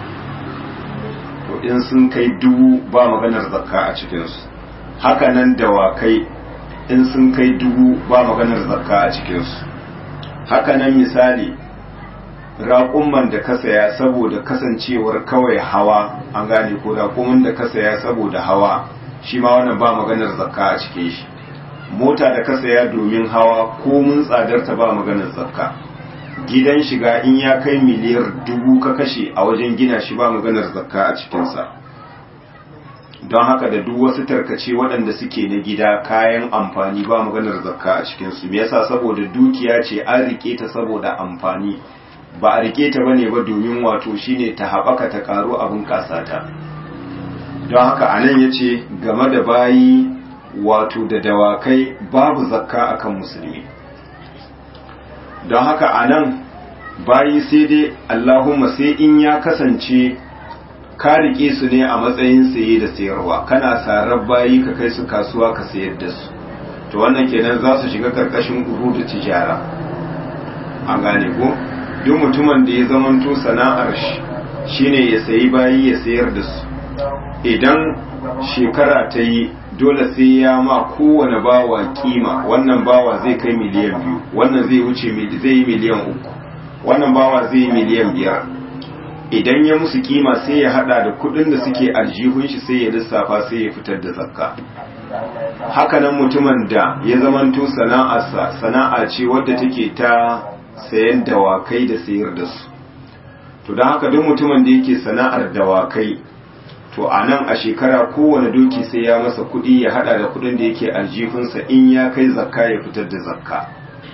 to in sun kai dubu ba maganar zakka a cikinsu haka nan dawakai in sun kai dubu ba maganar zakka a cikinsu haka nan misali raƙumman da ka saya saboda kasancewar kawai hawa an gane ko raƙumman da ka saya saboda hawa shi ma wannan ba maganar zakka a cikin shi mota da ka saya domin hawa ko mun tsadarta ba maganar zakka gidan shiga in ya kai miliyar dubu ka kashe a wajen gina shi ba maganar zakka a cikinsa don haka da duk wasu tarkace waɗanda suke na gida kayan amfani ba maganar zakka a cikinsu me yasa saboda dukiya ce an rike ta saboda amfani ba a rike ta bane ba domin wato shine ta haɓaka ta ƙaru abin kasata don haka anan ya ce game da bayi wato da dawakai babu zakka akan musulmi don haka anan bayi sai dai allahumma sai in ya kasance ka rike su ne a matsayin saye da sayarwa kana sarar bayi ka kai su kasuwa ka sayar da su to wannan kenan za su shiga karkashin da tijara an gane ko duk mutumin da ya zamanto sana'ar shi shine ya sayi bayi ya sayar da su idan shekara ta yi dole sai ya ma kowane bawa kima wannan bawa zai kai miliyan biyu wannan zai wuce zai yi miliyan uku wannan bawa zai yi miliyan biyar idan ya musu kima sai ya hada da kudin da suke aljihun shi sai ya lissafa sai ya fitar da zakka hakanan mutumin da ya zamanto sana'arsa sana'a ce wadda take ta sayan dawakai da sayar da su to don haka duk mutumin da yake sana'ar dawakai to a nan a shekara kowane doki sai ya masa kudi ya hada da kudin da yake aljihunsa in ya kai zakka ya fitar da zakka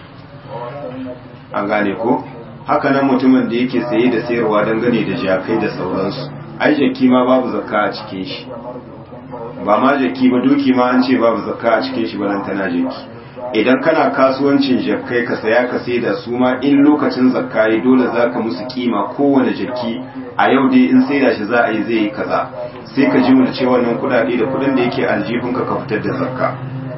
an gane ko haka nan mutumin da yake saye da sayarwa dangane da jakai da sauransu ai jaki ma babu zakka a cikin shi ba ma jaki ba doki ma an ce babu zakka a cikin shi ba tana jaki idan kana kasuwancin jakai ka saya ka sai da su ma in lokacin zakka yi dole za ka musu kima kowane jaki a yau dai in sai da shi za a yi zai yi kaza sai ka ji mulce wannan kudade da kudin da yake aljihunka ka fitar da zakka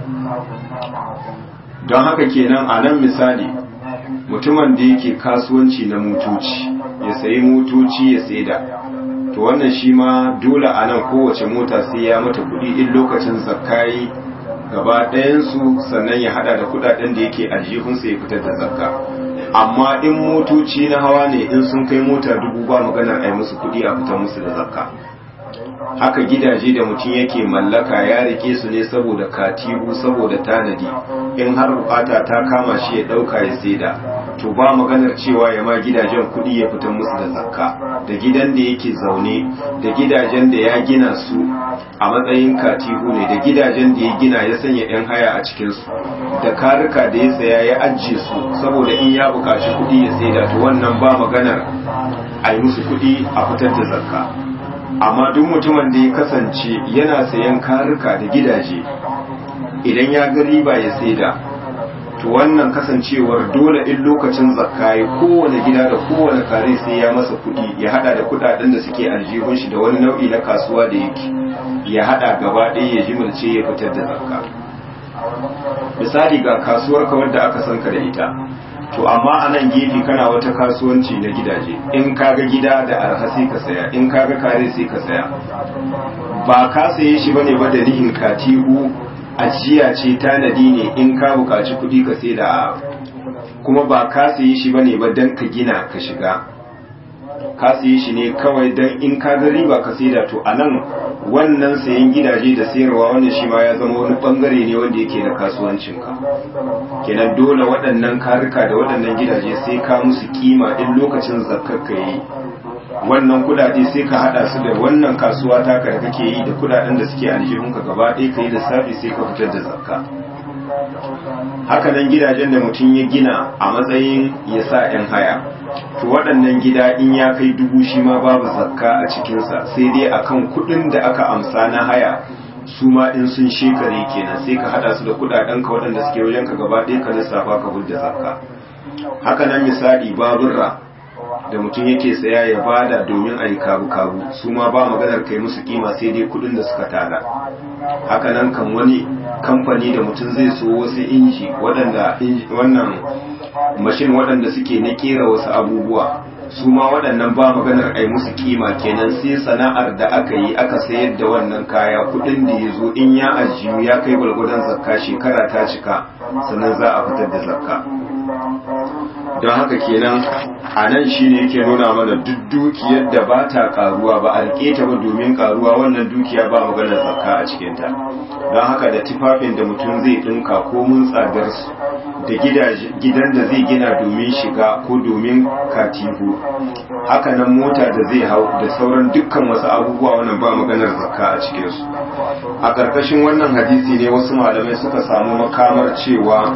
don haka kenan a nan misali mutumin da yake kasuwanci na motoci ya sayi motoci ya saida to wannan shi ma dole a nan kowace mota sai ya mata kudi in lokacin zakkayi gaba ɗayansu sannan ya hada da kudaden da yake aljihunsa ya fitar da zakka amma in motoci na hawa ne in sun kai mota dubu ba maganar ai musu kudi a fitar musu da zakka haka gidaje da mutum yake mallaka ya rike su ne saboda katibu saboda tanadi in har bukata ta kama shi ya dauka ya saida to ba maganar cewa ya ma gidajen kudi ya fitar musu da zakka da gidan da yake zaune da gidajen da ya gina su a matsayin katibu ne da gidajen da ya gina ya sanya yan haya a cikin su da karika da ya saya ya ajiye su saboda in ya bukaci kudi ya saida to wannan ba maganar a yi musu kudi a fitar da zakka amma duk mutumin da ya kasance yana sayan karika da gidaje idan ya ga riba ya saida to wannan kasancewar dole in lokacin zakka ya kowane gida da kowane kare sai ya masa kudi ya hada da kudaden da suke aljihun shi da wani nau'i na kasuwa da yake ya hada gaba ɗaya ya jimilce ya fitar da zakka misali ga kasuwar ka wadda aka sanka da ita to amma a nan gefe kana wata kasuwanci na gidaje in kaga gida da arha sai ka saya in kaga kare sai ka saya ba ka saye shi bane ba da nihin katihu ajiya ce tanadi ne in ka buƙaci kuɗi ka sai da kuma ba ka saye shi bane ba dan ka gina ka shiga ka saye shi ne kawai dan in ka ga riba ka sai da to anan wannan sayan gidaje da sayarwa wannan shi ma ya zama wani bangare ne wanda yake na kasuwancinka kenan dole waɗannan karika da waɗannan gidaje sai ka musu kima in lokacin zakkar ka yi wannan kudade sai ka hada su da wannan kasuwa taka da kake yi da kudaden da suke aljihunka gaba ɗaya ka yi lissafi sai ka fitar da zakka haka nan gidajen da mutum ya gina a matsayin ya sa 'yan haya to waɗannan gida in ya kai dubu shi ma babu zakka a cikinsa sai dai akan kuɗin da aka amsa na haya su ma in sun shekare kenan sai ka hada su da kudaden ka waɗanda suke wajen ka gaba ɗaya ka lissafa ka hudda zakka haka nan misali baburra da mutum yake saya ya bada domin a yi kabu-kabu su ma ba maganar kai musu kima sai dai kudin da suka tara haka nan kan wani kamfani da mutum zai so wasu inji waɗanda wannan mashin waɗanda suke na kera wasu abubuwa su ma waɗannan ba maganar ai musu kima kenan sai sana'ar da aka yi aka sayar da wannan kaya kudin da ya zo in ya ajiyu ya kai gwalgwadon zakka shekara ta cika sannan za a fitar da zakka don haka kenan a nan shi ne yake nuna mana duk dukiyar da ba ta karuwa ba a rike ta ba domin karuwa wannan dukiya ba maganar zakka a cikinta don haka da tufafin da mutum zai ɗinka ko mun tsadar su da gidan da zai gina domin shiga ko domin katihu haka nan mota da zai hau da sauran dukkan wasu abubuwa wannan ba maganar zakka a cikinsu a ƙarƙashin wannan hadisi ne wasu malamai suka samu makamar cewa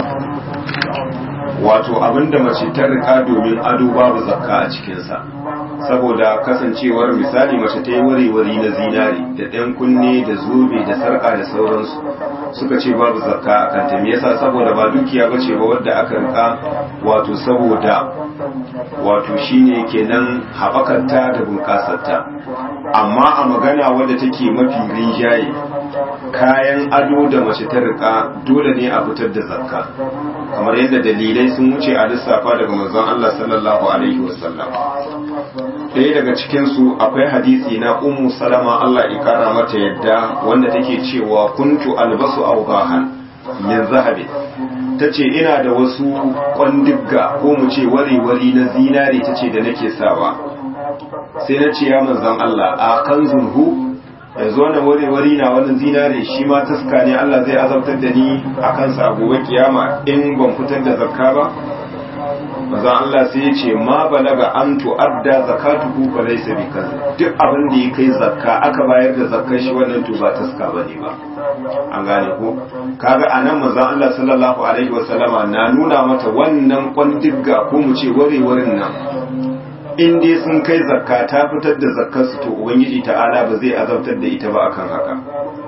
wato abinda mace ta rika domin ado babu zakka a cikinsa saboda kasancewar misali mace ta yi wari-wari na zinari da ɗan kunne da zobe da sarƙa da sauransu suka ce babu zakka a kanta me yasa saboda ba dukiya ba ce ba wadda aka rika wato saboda wato shine kenan haɓakarta da bunƙasarta amma a magana wadda take mafi rinjaye kayan ado da mace ta rika dole ne a fitar da zakka kamar yadda dalilai sun wuce a lissafa daga manzon Allah sallallahu alaihi wasallam ɗaya daga cikinsu akwai hadisi na ummu salama Allah ya kara mata yadda wanda take cewa kuntu albasu awdahan min zahabi tace ina da wasu kwandigga ko mu ce wari-wari na zinare tace da nake sawa sai na ce ya manzon Allah a kanzun hu yanzu wannan wari-wari na wannan zinare shi ma taska ne Allah zai azabtar da ni a kansa a gobe kiyama in ban fitar da zakka ba maza Allah sai ya ce ma balaga an tu'adda zakatuhu fa laysa bi duk abin da ya kai zakka aka bayar da zakkar shi wannan to ba taska bane ba an gane ko kaga anan maza Allah sallallahu alaihi wa sallama na nuna mata wannan kwandigga ko mu ce warewarin nan in dai sun kai zakka ta fitar da zakkar su to ubangiji ta'ala ba zai azabtar da ita ba akan haka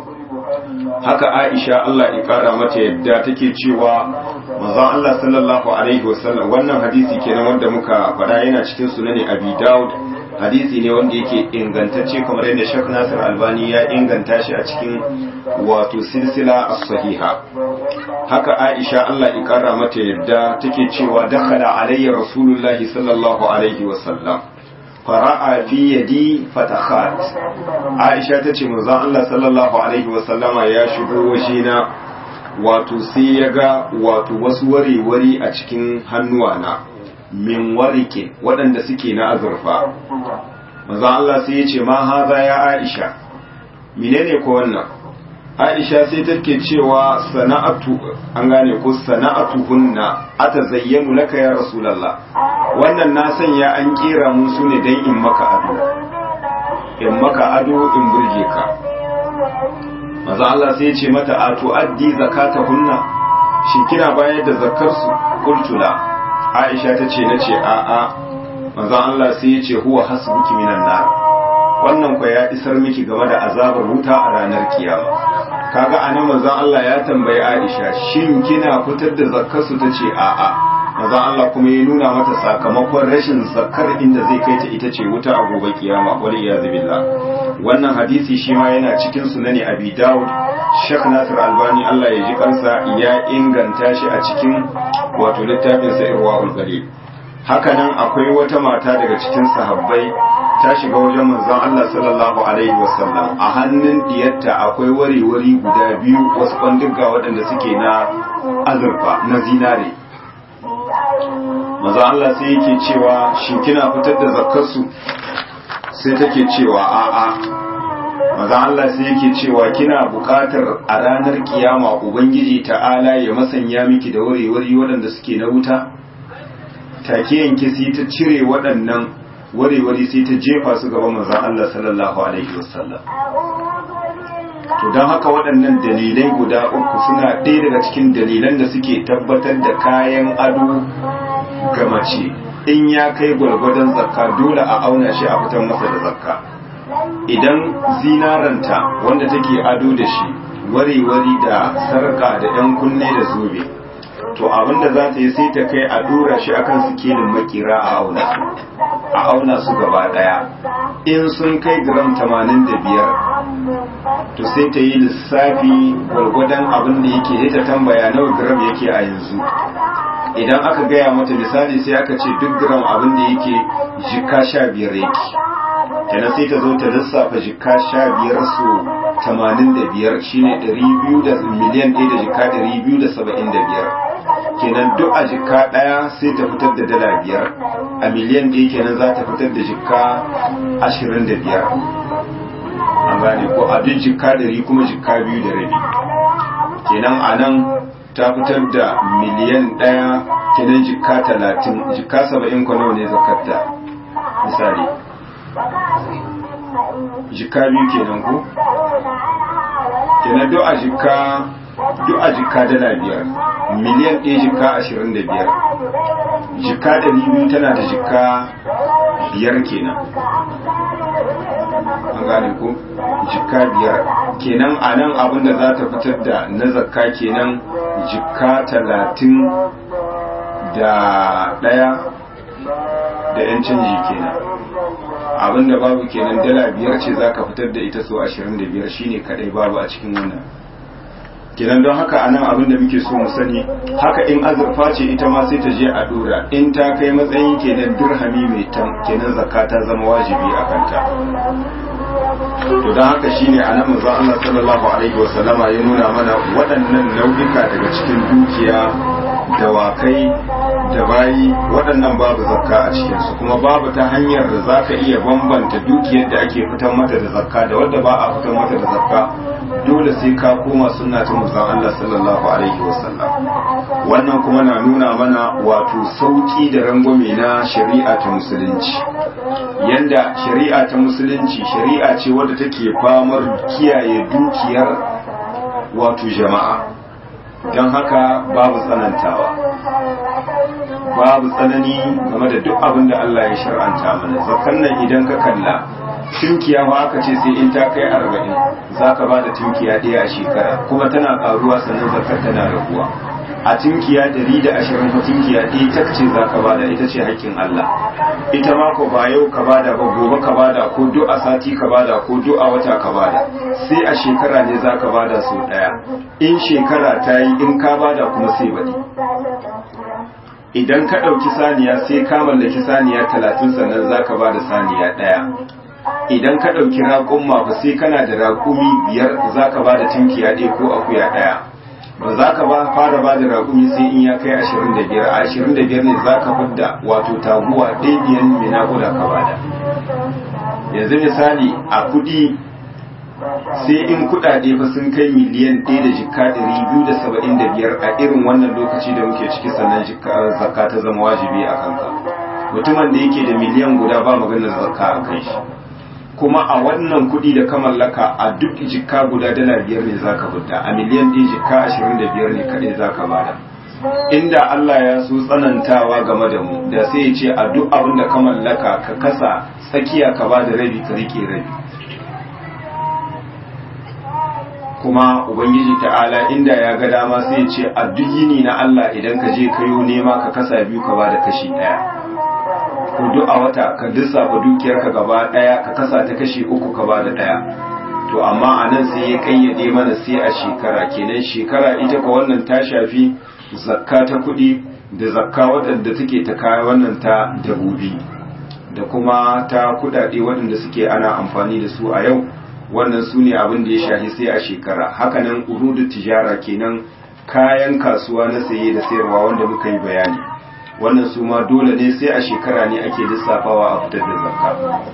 haka Aisha Allah ya kara mata yadda take cewa manzon Allah sallallahu alaihi wasallam wannan hadisi kenan wanda muka faɗa yana cikin sunani Abi Dawud hadisi ne wanda yake ingantacce kamar yadda Sheikh Nasir Albani ya inganta shi a cikin wato silsila as-sahiha haka Aisha Allah ya kara mata yadda take cewa dakhala alayya rasulullahi sallallahu alaihi wasallam fara'a fi yadi fatakhat Aisha tace manzon Allah sallallahu alaihi wasallama ya shigo wajena wato sai ya ga wato wasu wari-wari a cikin hannuwana min warike waɗanda suke na azurfa manzon Allah sai ya ce ma haza ya Aisha menene ko wannan Aisha sai take cewa sana'atu an gane ko sana'atu hunna atazayyanu laka ya rasulullah wannan na sanya an kera mun su ne dan in maka ado in maka ado in burge ka maza Allah sai ya ce mata a tu'addi zakata hunna shin kina bayar da zakar su qultula Aisha ta ce nace a a maza Allah sai ya ce huwa hasbuki minan nar wannan kwa ya isar miki game da azabar wuta a ranar kiyama kaga anan manzon Allah ya tambayi Aisha shin kina fitar da zakkar su tace a a manzon Allah kuma ya nuna mata sakamakon rashin zakkar inda zai kai ta ita ce wuta a gobe kiyama wal iyaz billah wannan hadisi shi ma yana cikin sunani abi daud Sheikh Nasir Albani Allah ya ji kansa ya inganta shi a cikin wato littafin sa Irwaul Galil hakanan akwai wata mata daga cikin sahabbai ta shiga wajen manzon Allah sallallahu alaihi wasallam a hannun diyarta akwai wari-wari guda biyu wasu kwanduga waɗanda suke na azurfa na zinare manzon Allah sai yake cewa shin kina fitar da zakkarsu sai take cewa a'a manzon Allah sai yake cewa kina buƙatar a ranar kiyama ubangiji ta'ala ya masanya miki da wari-wari waɗanda suke na wuta take yanke sai ta cire waɗannan ware-ware sai ta jefa su gaban manzon Allah sallallahu alaihi wasallam to don haka waɗannan dalilai guda uku suna ɗaya daga cikin dalilan da suke tabbatar da kayan ado ga mace in ya kai gwargwadon zakka dole a auna shi a fitar masa da zakka idan zinaranta wanda take ado da shi ware-ware da sarka da 'yan kunne da zobe to abinda za ta yi sai ta kai a dora shi akan sikelin makira a auna su a auna su gaba daya in sun kai gram 85 to sai ta yi lissafi gwargwadon abin da yake ya ta tambaya nawa gram yake a yanzu idan aka gaya mata misali sai aka ce duk gram abin da yake jika sha biyar yake kenan sai ta zo ta lissafa jika sha biyar su 85 shine 200 da miliyan 1 da jika 275 kenan duk a jikka ɗaya sai ta fitar da dala biyar a miliyan ɗaya kenan za ta fitar da jikka ashirin da biyar an gane ko a duk jikka ɗari kuma jikka biyu da rabi kenan a nan ta fitar da miliyan ɗaya kenan jikka talatin jikka saba'in kwano ne zakatta misali jikka biyu kenan ko kenan duk a jikka duk a jikka dala biyar miliyan ɗaya jikka ashirin da biyar jikka ɗari biyu tana da jikka biyar kenan an gane ko jikka biyar kenan a nan abin da za ta fitar da na zakka kenan jikka talatin da ɗaya da yan canji kenan abin da babu kenan dala biyar ce za ka fitar da ita so ashirin da biyar shine kaɗai babu a cikin wannan kenan don haka anan abin da muke so mu sani haka in azurfa ce ita ma sai ta je a dora in ta kai matsayin kenan dirhami mai tan kenan zakka ta zama wajibi a kanta to don haka shine anan manzon Allah sallallahu alaihi wasallama ya nuna mana waɗannan nau'ika daga cikin dukiya dawakai da bayi waɗannan babu zakka a cikinsu kuma babu ta hanyar da za ka iya bambanta dukiyar da ake fitar mata da zakka da wadda ba a fitar mata da zakka dole sai ka koma sunna ta manzon Allah sallallahu alaihi wasallam wannan kuma na nuna mana wato sauki da rangwame na shari'a ta musulunci yanda shari'a ta musulunci shari'a ce wadda take famar kiyaye dukiyar wato jama'a don haka babu tsanantawa babu tsanani game da duk abin da Allah ya shar'anta mana zakan nan idan ka kalla tunkiya ba aka ce sai in ta kai arba'in za ka ba da tunkiya ɗaya a shekara kuma tana ƙaruwa sannan zakar tana raguwa a tunkiya ɗari da ashirin ko tunkiya ɗaya ta ce za ka bada ita ce haƙƙin Allah ita ma ko ba yau ka bada ba gobe ka bada ko duk a sati ka bada ko duk a wata ka bada sai a shekara ne za ka bada sau ɗaya in shekara ta yi in ka bada kuma sai baɗi idan ka ɗauki saniya sai ka mallaki saniya talatin sannan za ka bada saniya ɗaya idan ka ɗauki raƙumma ba sai kana da raƙumi biyar za ka ba da tunkiya ɗaya ko akuya ɗaya ba za ka ba fara ba da raƙumi sai in ya kai ashirin da biyar a ashirin da biyar ne za ka fidda wato taguwa ɗaya biyan mai naƙuda ka bada yanzu misali a kuɗi sai in kuɗaɗe fa sun kai miliyan ɗaya da jikka ɗari biyu da saba'in da biyar a irin wannan lokaci da muke ciki sannan zakka ta zama wajibi a kanka mutumin da yake da miliyan guda ba maganar zakka a kan shi kuma a wannan kuɗi da ka mallaka a duk jikka guda dala biyar ne za ka fita a miliyan ɗin jikka ashirin da biyar ne kaɗai za ka bada inda Allah ya so tsanantawa game da mu da sai ya ce a duk abin da ka mallaka ka kasa tsakiya ka ba da rabi ka rike rabi kuma ubangiji ta'ala inda ya ga dama sai ya ce a duk yini na Allah idan ka je kayo nema ka kasa biyu ka ba da kashi ɗaya ko duk a wata ka lissafa dukiyarka gaba daya ka kasa ta kashi uku ka bada daya to amma a nan sai ya kayyade mana sai a shekara kenan shekara ita ka wannan ta shafi zakka ta kuɗi da zakka waɗanda take ta kaya wannan ta dabobi da kuma ta kuɗaɗe waɗanda suke ana amfani da su a yau wannan su ne abin da ya shafi sai a shekara hakanan urudu tijara kenan kayan kasuwa na saye da sayarwa wanda muka yi bayani wannan su ma dole ne sai a shekara ne ake lissafawa a fitar da zakka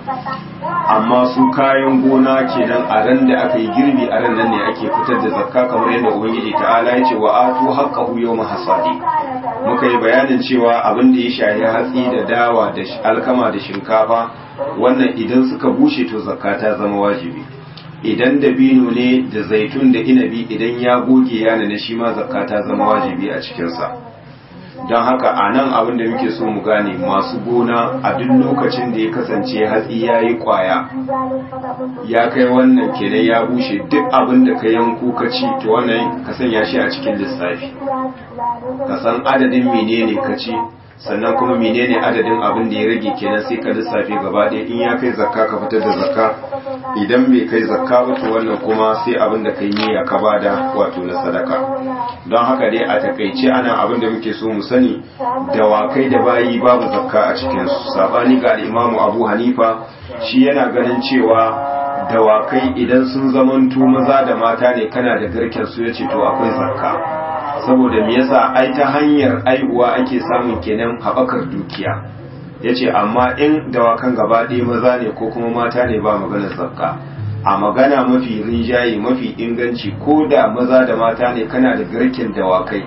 amma su kayan gona kenan a ran da aka yi girbi a ran nan ne ake fitar da zakka kamar yadda ubangiji ta'ala ya ce wa atu haqqahu yawma hasadi muka yi bayanin cewa abin da ya shahi hatsi da dawa da alkama da shinkafa wannan idan suka bushe to zakka ta zama wajibi idan dabino ne da zaitun da inabi idan ya goge yana na shi ma zakka ta zama wajibi a cikinsa don haka a nan abin da muke so mu gane masu gona a duk lokacin da ya kasance hatsi ya yi kwaya ya kai wannan kenan ya bushe duk abin da ka yanku ka ci to wannan ka sanya shi a cikin lissafi ka san adadin menene ka ci sannan kuma menene adadin abin da ya rage kenan sai ka lissafi gaba ɗaya in ya kai zakka ka fitar da zakka idan bai kai zakka ba to wannan kuma sai abin da kai niyya ka bada wato na sadaka don haka dai a takaice ana abin da muke so mu sani dawakai da bayi babu zakka a cikin su sabani ga imamu abu hanifa shi yana ganin cewa dawakai idan sun zamanto maza da mata ne kana da garken su yace to akwai zakka saboda me yasa ai ta hanyar aihuwa ake samun kenan haɓakar dukiya yace amma in dawakan gaba ɗaya maza ne ko kuma mata ne ba maganar zakka a magana mafi rinjaye mafi inganci ko da maza da mata ne kana da garken dawakai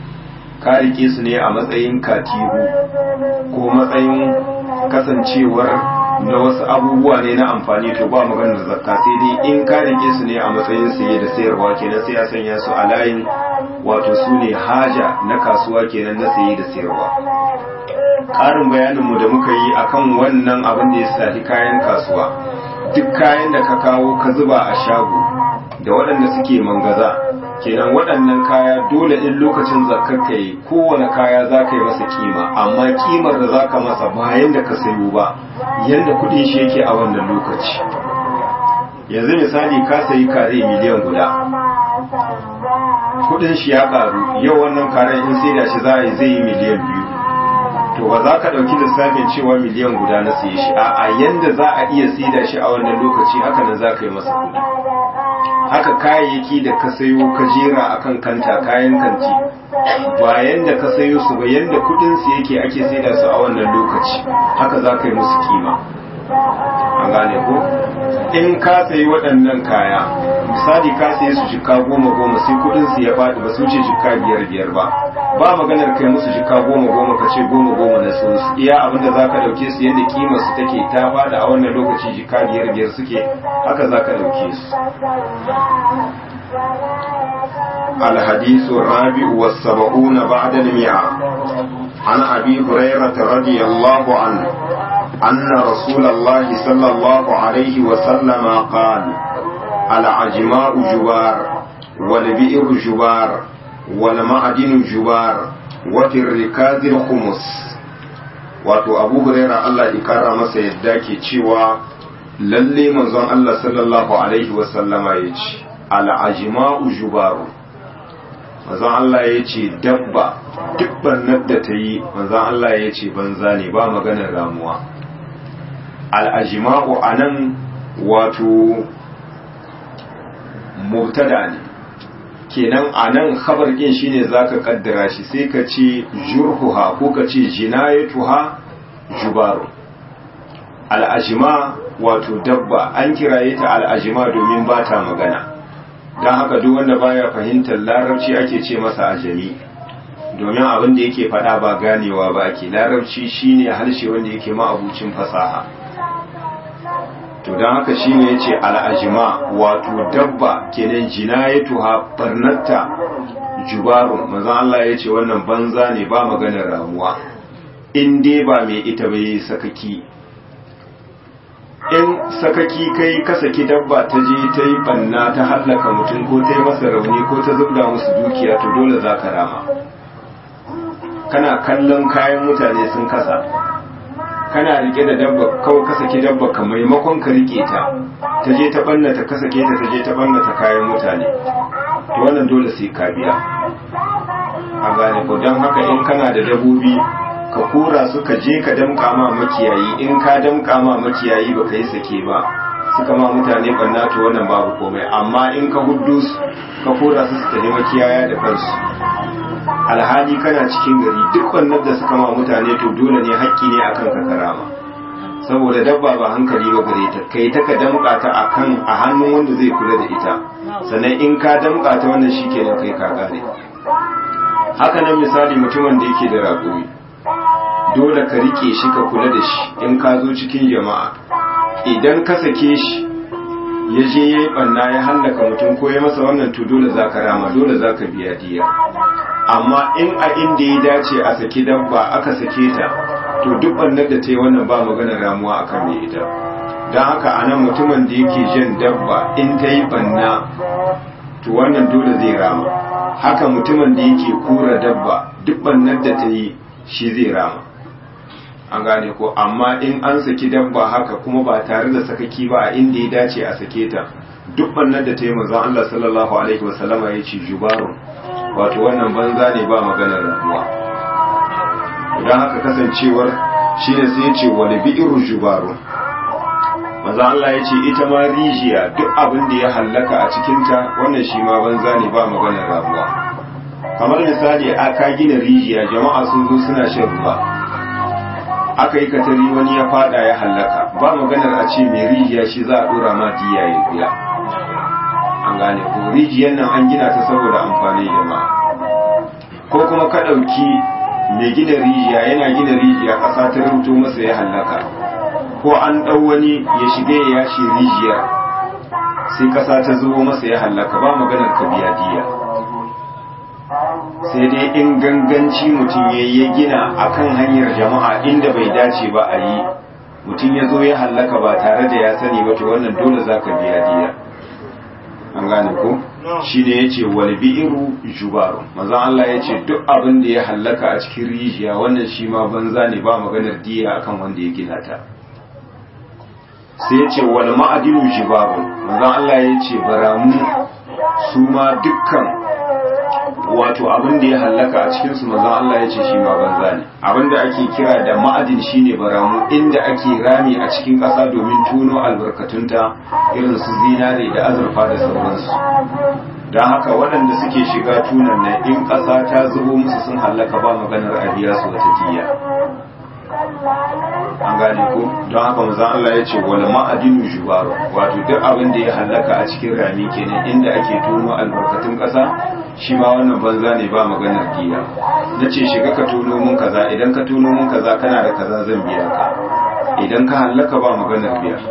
ka rike su ne a matsayin katihu ko matsayin kasancewar na wasu abubuwa ne na amfani to ba maganar zakka sai dai in ka rike su ne a matsayin saye da sayarwa kenan sai ya sanya su a layin wato su ne haja na kasuwa kenan na saye da sayarwa ƙarin bayaninmu da muka yi akan wannan abin da ya shafi kayan kasuwa duk kayan da ka kawo ka zuba a shago da waɗanda suke mangaza kenan waɗannan kaya dole in lokacin zakar ka yi kowane kaya za ka yi masa kima amma kimar da za ka masa bayan da ka sayo ba yadda kuɗin shi yake a wannan lokaci yanzu misali ka sayi kare miliyan guda kuɗin shi ya ƙaru yau wannan karen in sai da shi za a yi zai yi miliyan biyu to ba za ka ɗauki lissafin cewa miliyan guda na siye shi a yanda za a iya sida shi a wannan lokaci haka nan za ka yi masa kuɗi haka kayayyaki da ka sayo ka jera akan kanta kayan kanti ba yanda ka sayo su ba yanda kuɗin su yake ake saida su a wannan lokaci haka za ka yi musu kima an gane ko in ka sayi waɗannan kaya misali ka sayi su jika goma goma sai kuɗin su ya faɗi ba su wuce jika biyar biyar ba ba maganar kai musu jika goma goma ka ce goma goma na su iya abin da zaka dauke su yadda kimar su take ta fada a wannan lokaci jika biyar biyar suke haka zaka dauke su الحديث الرابع والسبعون بعد المئة عن أبي هريرة رضي الله عنه أن رسول الله صلى الله عليه وسلم قال العجماء جبار والبئر جبار والمعدن جبار وفي الركاز الخمس wato abu huraira Allah ya kara masa yadda ke cewa lalle manzon Allah sallallahu alaihi wasallama ya ce al'ajima'u jubaru manzon Allah ya ce dabba duk bannar da ta yi manzon Allah ya ce banza ne ba maganar ramuwa al'ajima'u a nan wato mubtada ne kenan a nan khabar ɗin shine zaka kaddara shi sai ka ce jurhuha ko ka ce jinayatuha jubaru al'ajima wato dabba an kiraye ta al'ajima domin ba ta magana don haka duk wanda baya fahimtar larabci ake ce masa ajami domin abin da yake faɗa ba ganewa ba ake larabci shine harshe wanda yake ma'abucin fasaha to don haka shi ne ya ce al'ajima wato dabba kenan jinayatuha barnatta jubarun manzan Allah ya ce wannan banza ne ba maganar ramuwa in dai ba mai ita ba yi sakaki in sakaki kai ka saki dabba ta je ta yi banna ta hallaka mutum ko ta yi masa rauni ko ta zubda musu dukiya to dole za ka rama kana kallon kayan mutane sun kasa kana rike da dabba kawai ka saki dabba ka maimakon ka rike ta ta je ta bannata ka sake ta ta je ta bannata kayan mutane to wannan dole sai ka biya a gane ko don haka in kana da dabobi ka kora su ka je ka damƙa ma makiyayi in ka damƙa ma makiyayi ba ka yi sake ba suka ma mutane banna to wannan babu komai amma in ka huddu su ka kora su su tafi makiyaya da kansu alhali kana cikin gari duk wannan da suka ma mutane to dole ne haƙƙi ne akan ka karama saboda dabba ba hankali ba gare ta kai ta ka damƙa ta akan a hannun wanda zai kula da ita sannan in ka damƙa ta wannan shikenan kai ka gane haka nan misali mutumin da yake da raƙumi dole ka rike shi ka kula da shi in ka zo cikin jama'a idan ka sake shi ya je ya yi ɓanna ya hallaka mutum ko ya masa wannan to dole za ka rama dole za ka biya diya amma in a inda ya dace a saki dabba aka sake ta to duk ɓannar da ta yi wannan ba magana ramuwa a kan mai ita don haka a nan mutumin da yake jan dabba in ta yi ɓanna to wannan dole zai rama haka mutumin da yake kura dabba duk ɓannar da ta yi shi zai rama an gane ko amma in an saki dabba haka kuma ba tare da sakaki ba a inda ya dace a sake ta duk bannan da ta yi manzon Allah sallallahu alaihi wasallama ya ce jubarun wato wannan banza ne ba maganar ramuwa idan haka kasancewar shi ne sai ya ce wani bi'iru jubarun manzon Allah ya ce ita ma rijiya duk abin da ya hallaka a cikinta wannan shi ma banza ne ba maganar ramuwa kamar misali aka gina rijiya jama'a sun zo suna shan ruwa aka yi katari wani ya fada ya hallaka ba maganar a ce mai rijiya shi za a dora ma diya ya biya an gane ko rijiyar nan an gina ta saboda amfani jama'a ko kuma ka ɗauki mai gina rijiya yana gina rijiya ƙasa ta rubuto masa ya hallaka ko an ɗau wani ya shiga ya yashe rijiya sai ƙasa ta zubo masa ya hallaka ba maganar ka biya diya sai dai in ganganci mutum ya ya gina akan hanyar jama'a inda bai dace ba a yi mutum ya zo ya hallaka ba tare da ya sani ba to wannan dole za ka biya diya an gane ko shi ne ya ce wani bi'iru jubaru mazan Allah ya ce duk abin da ya hallaka a cikin rijiya wannan shi ma banza ne ba maganar diya akan wanda ya gina ta sai ya ce wani ma'adinu jubaru mazan Allah ya ce baramu su ma dukkan wato abin da ya hallaka a cikinsu manzon Allah ya ce shi ma banza ne abin da ake kira da ma'adin shine baramu inda ake rami a cikin ƙasa domin tuno albarkatunta irin su zinare da azurfa da sauransu don haka waɗanda suke shiga tunan nan in ƙasa ta zubo musu sun hallaka ba maganar a biya su wata jiya an gane ko don haka manzon Allah ya ce wal ma'adinu jubaru wato duk abin da ya hallaka a cikin rami kenan inda ake tono albarkatun ƙasa shi ma wannan banza ne ba maganar diya na ce shiga ka tono mun kaza idan ka tono mun kaza kana da kaza zan biya ka idan ka hallaka ba maganar biya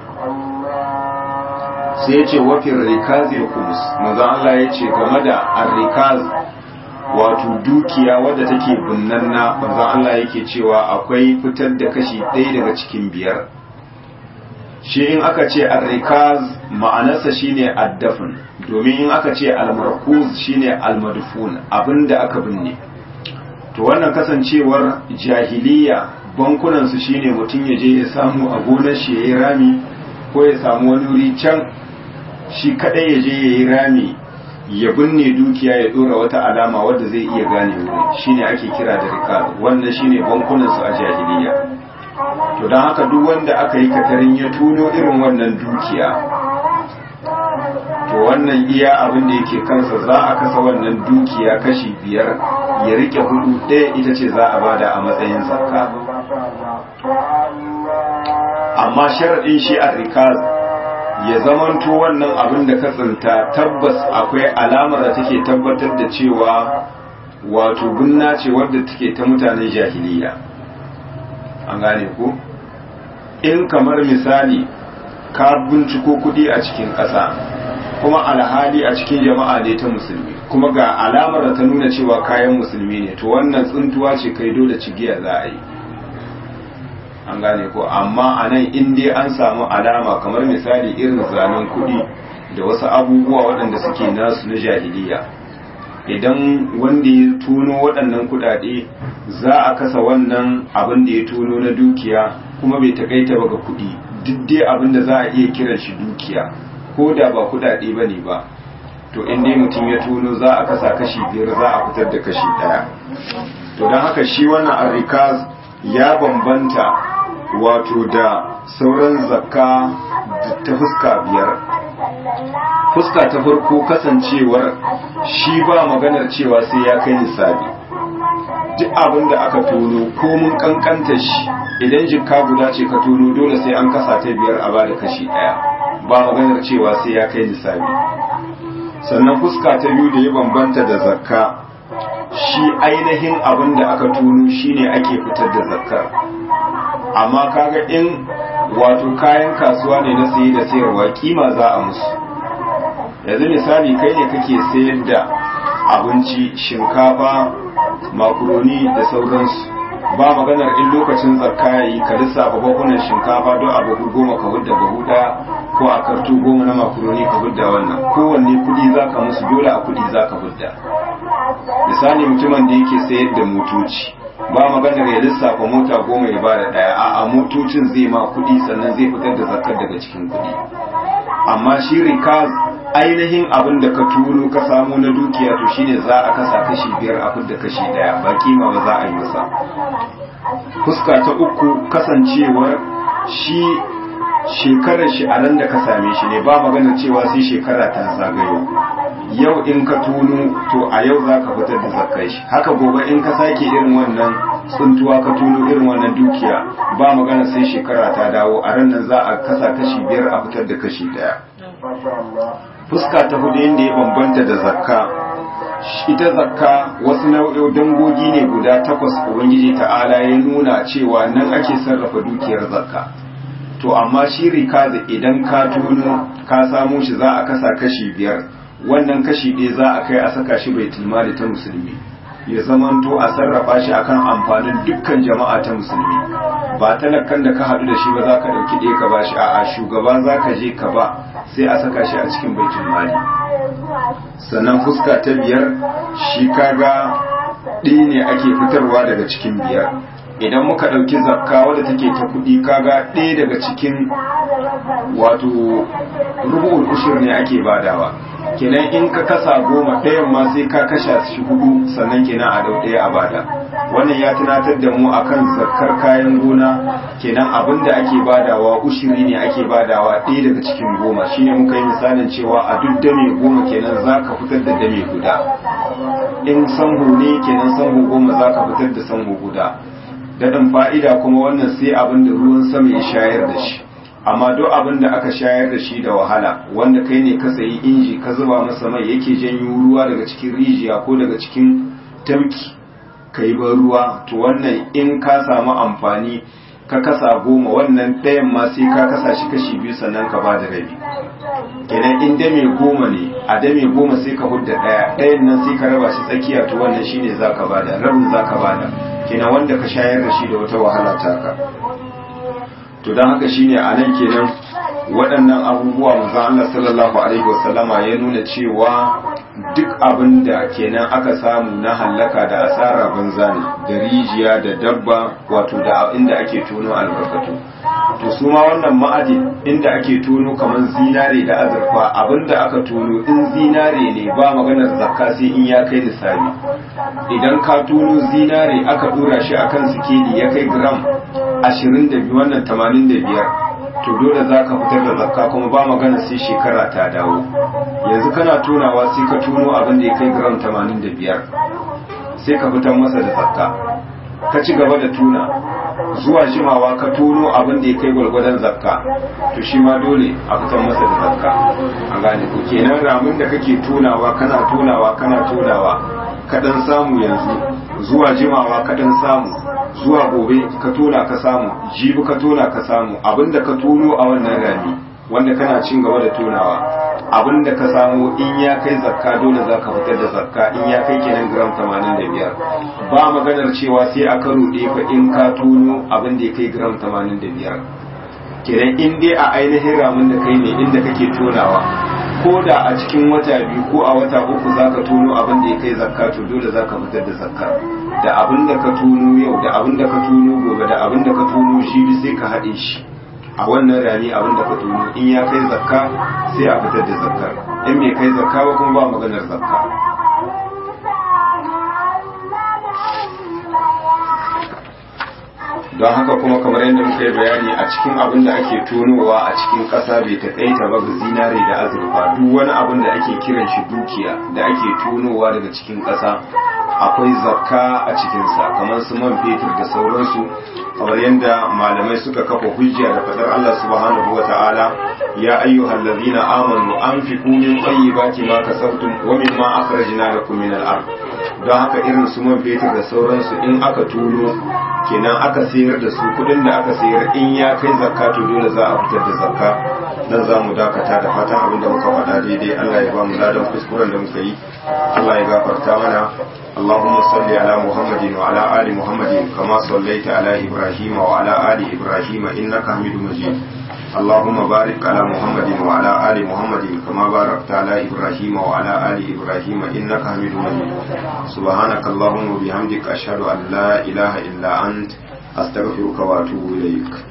sai ya ce wafin rikazi kumus maza Allah ya ce game da arrikaz wato dukiya wadda take binnanna maza Allah yake cewa akwai fitar da kashi ɗaya daga cikin biyar shi in aka ce arrikaz ma'anarsa shine addafin domin in aka ce almarkuz shine almadfun abinda aka binne to wannan kasancewar jahiliya bankunan su shine mutum ya je ya samu a gonar shi yayi rami ko ya samu wani wuri can shi kadai ya je yayi rami ya binne dukiya ya dora wata alama wadda zai iya gane wuri shine ake kira da rikaz wannan shine bankunan su a jahiliya to don haka duk wanda aka yi katarin ya tuno irin wannan dukiya to wannan iya abin da yake kansa za a kasa wannan dukiya kashi biyar ya rike hudu ɗaya ita ce za a bada a matsayin zakka amma sharaɗin shi a rikaz ya zamanto wannan abin da ka tsinta tabbas akwai alamar da take tabbatar da cewa wato gunna ce wadda take ta mutanen jahiliya an gane ku in kamar misali ka binciko kudi a cikin ƙasa kuma alhali a cikin jama'a ne ta musulmi kuma ga alamar da ta nuna cewa kayan musulmi ne to wannan tsuntuwa ce kai dole cigiya za a yi an gane ko amma a nan in dai an samu alama kamar misali irin zanen kudi da wasu abubuwa waɗanda suke nasu na jahiliya idan wanda ya tuno waɗannan kuɗaɗe za a kasa wannan abin da ya tuno na dukiya kuma bai takaita ba ga kuɗi duk dai abin da za a iya kiran shi dukiya ko da ba kuɗaɗe ba ne ba to in dai mutum ya tono za a kasa kashi biyar za a fitar da kashi ɗaya to don haka shi wannan arrikaz ya bambanta wato da sauran zakka ta fuska biyar fuska ta farko kasancewar shi ba maganar cewa sai ya kai nisabi duk abin da aka tono ko mun kankanta shi idan jikka guda ce ka tono dole sai an kasa ta biyar a bada kashi daya ba maganar cewa sai ya kai nisabi sannan fuska ta biyu da ya bambanta da zakka shi ainihin abin da aka tono shine ake fitar da zakkar amma kaga in wato kayan kasuwa ne na saye da sayarwa kima za a musu yanzu misali kai ne kake sayar da abinci shinkafa makaroni da sauransu ba maganar in lokacin zakka yayi ka lissafa bakunan shinkafa don a bahu goma ka hudda bahu daya ko a karto goma na makaroni ka hudda wannan kowanne kudi zaka musu dole a kudi zaka hudda misali mutumin da yake sayar da motoci ba maganar ya lissafa mota goma ya bada daya a a motocin zai ma kudi sannan zai fitar da zakkar daga cikin kudi amma shi rikaz ainihin abin da ka turo ka samu na dukiya to shine za a kasa kashi biyar a da kashi daya ba kima ba za a yi masa fuska ta uku kasancewar shi shekarar shi a nan da ka same shi ne ba magana cewa sai shekara ta zagayo yau in ka tunu to a yau za ka fitar da zakkai shi haka gobe in ka sake irin wannan tsuntuwa ka tuno irin wannan dukiya ba magana sai shekara ta dawo a ran nan za a kasa kashi biyar a fitar da kashi daya fuska ta hudu inda ya bambanta da zakka ita zakka wasu nau'in dangogi ne guda takwas ubangiji ta'ala ya nuna cewa nan ake sarrafa dukiyar zakka to amma shi rikazi idan ka tuno ka samu shi za a kasa kashi biyar wannan kashi ɗaya za a kai a saka shi bai tilmali ta musulmi ya zamanto a sarrafa shi akan amfanin dukkan jama'a ta musulmi ba talakan da ka haɗu da shi ba za ka ɗauki ɗaya ka ba shi a'a shugaba za ka je ka ba sai a saka shi a cikin baitul mali sannan fuska ta biyar shi kaga ɗaya ne ake fitarwa daga cikin biyar idan muka ɗauki zakka wadda take ta kuɗi kaga ɗaya daga cikin wato rubu'ul ushur ne ake badawa kenan in ka kasa goma ɗayan ma sai ka kasha shi hudu sannan kenan a dau ɗaya a bada wannan ya tunatar da mu akan zakkar kayan gona kenan abin da ake badawa ushiri ne ake badawa ɗaya daga cikin goma shine muka yi misalin cewa a duk dame goma kenan za ka fitar da dame guda in sanhu ne kenan sanhu goma za ka fitar da sanhu guda daɗin fa'ida kuma wannan sai abin da ruwan sama ya shayar da shi amma duk abin da aka shayar da shi da wahala wanda kai ne ka sayi inji ka zuba masa mai yake janyo ruwa daga cikin rijiya ko daga cikin tamki ka yi ban ruwa to wannan in ka samu amfani ka kasa goma wannan ɗayan ma sai ka kasa shi kashi biyu sannan ka ba da rabi kenan in dame goma ne a dame goma sai ka hudda ɗaya ɗayan nan sai ka raba shi tsakiya to wannan shine za ka bada rabin za ka bada kenan wanda ka shayar da shi da wata wahala taka to don haka shine a nan kenan waɗannan abubuwa manzon Allah sallallahu alaihi wasallama ya nuna cewa duk abin da kenan aka samu na hallaka da asara banza ne da rijiya da dabba wato da inda ake tono albarkatu to su ma wannan ma'adin inda ake tono kamar zinare da azurfa abin da aka tono in zinare ne ba maganar zakka sai in ya kai nisabi idan ka tono zinare aka dora shi akan sikeli ya kai gram 22 wannan 85 to dole za ka fitar da zakka kuma ba magana sai shekara ta dawo yanzu kana tunawa sai ka tuno abin da ya kai gram 85 sai ka fitar masa da zakka ka ci gaba da tuna zuwa jimawa ka tuno abin da ya kai gwalgwadon zakka to shi ma dole a fitar masa da zakka an gane ku kenan ramin da kake tunawa kana tunawa kana tunawa kaɗan samu yanzu zuwa jimawa kaɗan samu zuwa gobe ka tona ka samu jibi ka tona ka samu abinda ka tono a wannan rami wanda kana cin gaba da tonawa abinda ka samu in ya kai zakka dole za ka fitar da zakka in ya kai kenan gram 85 ba maganar cewa sai a karo ɗaya fa in ka tono abin da ya kai gram 85 kenan in dai a ainihin ramin da kai ne inda kake tonawa ko da a cikin wata biyu ko a wata uku za ka tono abin da ya kai zakka to dole za ka fitar da zakka da abin da ka tono yau da abin da ka tono gobe da abin da ka tono shi sai ka haɗe shi a wannan rani abin da ka tono in ya kai zakka sai a fitar da zakkar in bai kai zakka ba kuma ba maganar zakka don haka kuma kamar yadda muka yi bayani a cikin abin da ake tonowa a cikin ƙasa bai taƙaita ba ga zinare da azurfa duk wani abin da ake kiran shi dukiya da ake tonowa daga cikin ƙasa akwai zakka a cikinsa kamar su man fetur da sauransu kamar yadda malamai suka kafa hujja da fadar Allah subhanahu wa ta'ala ya ayyuhal ladina amanu anfiqu min tayyibati ma kasabtum wa mimma akhrajna lakum min al-ard don haka irin su man fetur da sauransu in aka tuno kenan aka sayar da su kudin da aka sayar in ya kai zakka to dole za a fitar da zakka nan za mu dakata da fatan abin da muka faɗa daidai Allah ya ba mu ladan kuskuren da muka yi Allah ya gafarta mana اللهم صل على محمد وعلى آل محمد كما صليت على إبراهيم وعلى آل إبراهيم إنك حميد مجيد اللهم بارك على محمد وعلى آل محمد كما باركت على إبراهيم وعلى آل إبراهيم إنك حميد مجيد سبحانك اللهم وبحمدك أشهد أن لا إله إلا أنت أستغفرك وأتوب إليك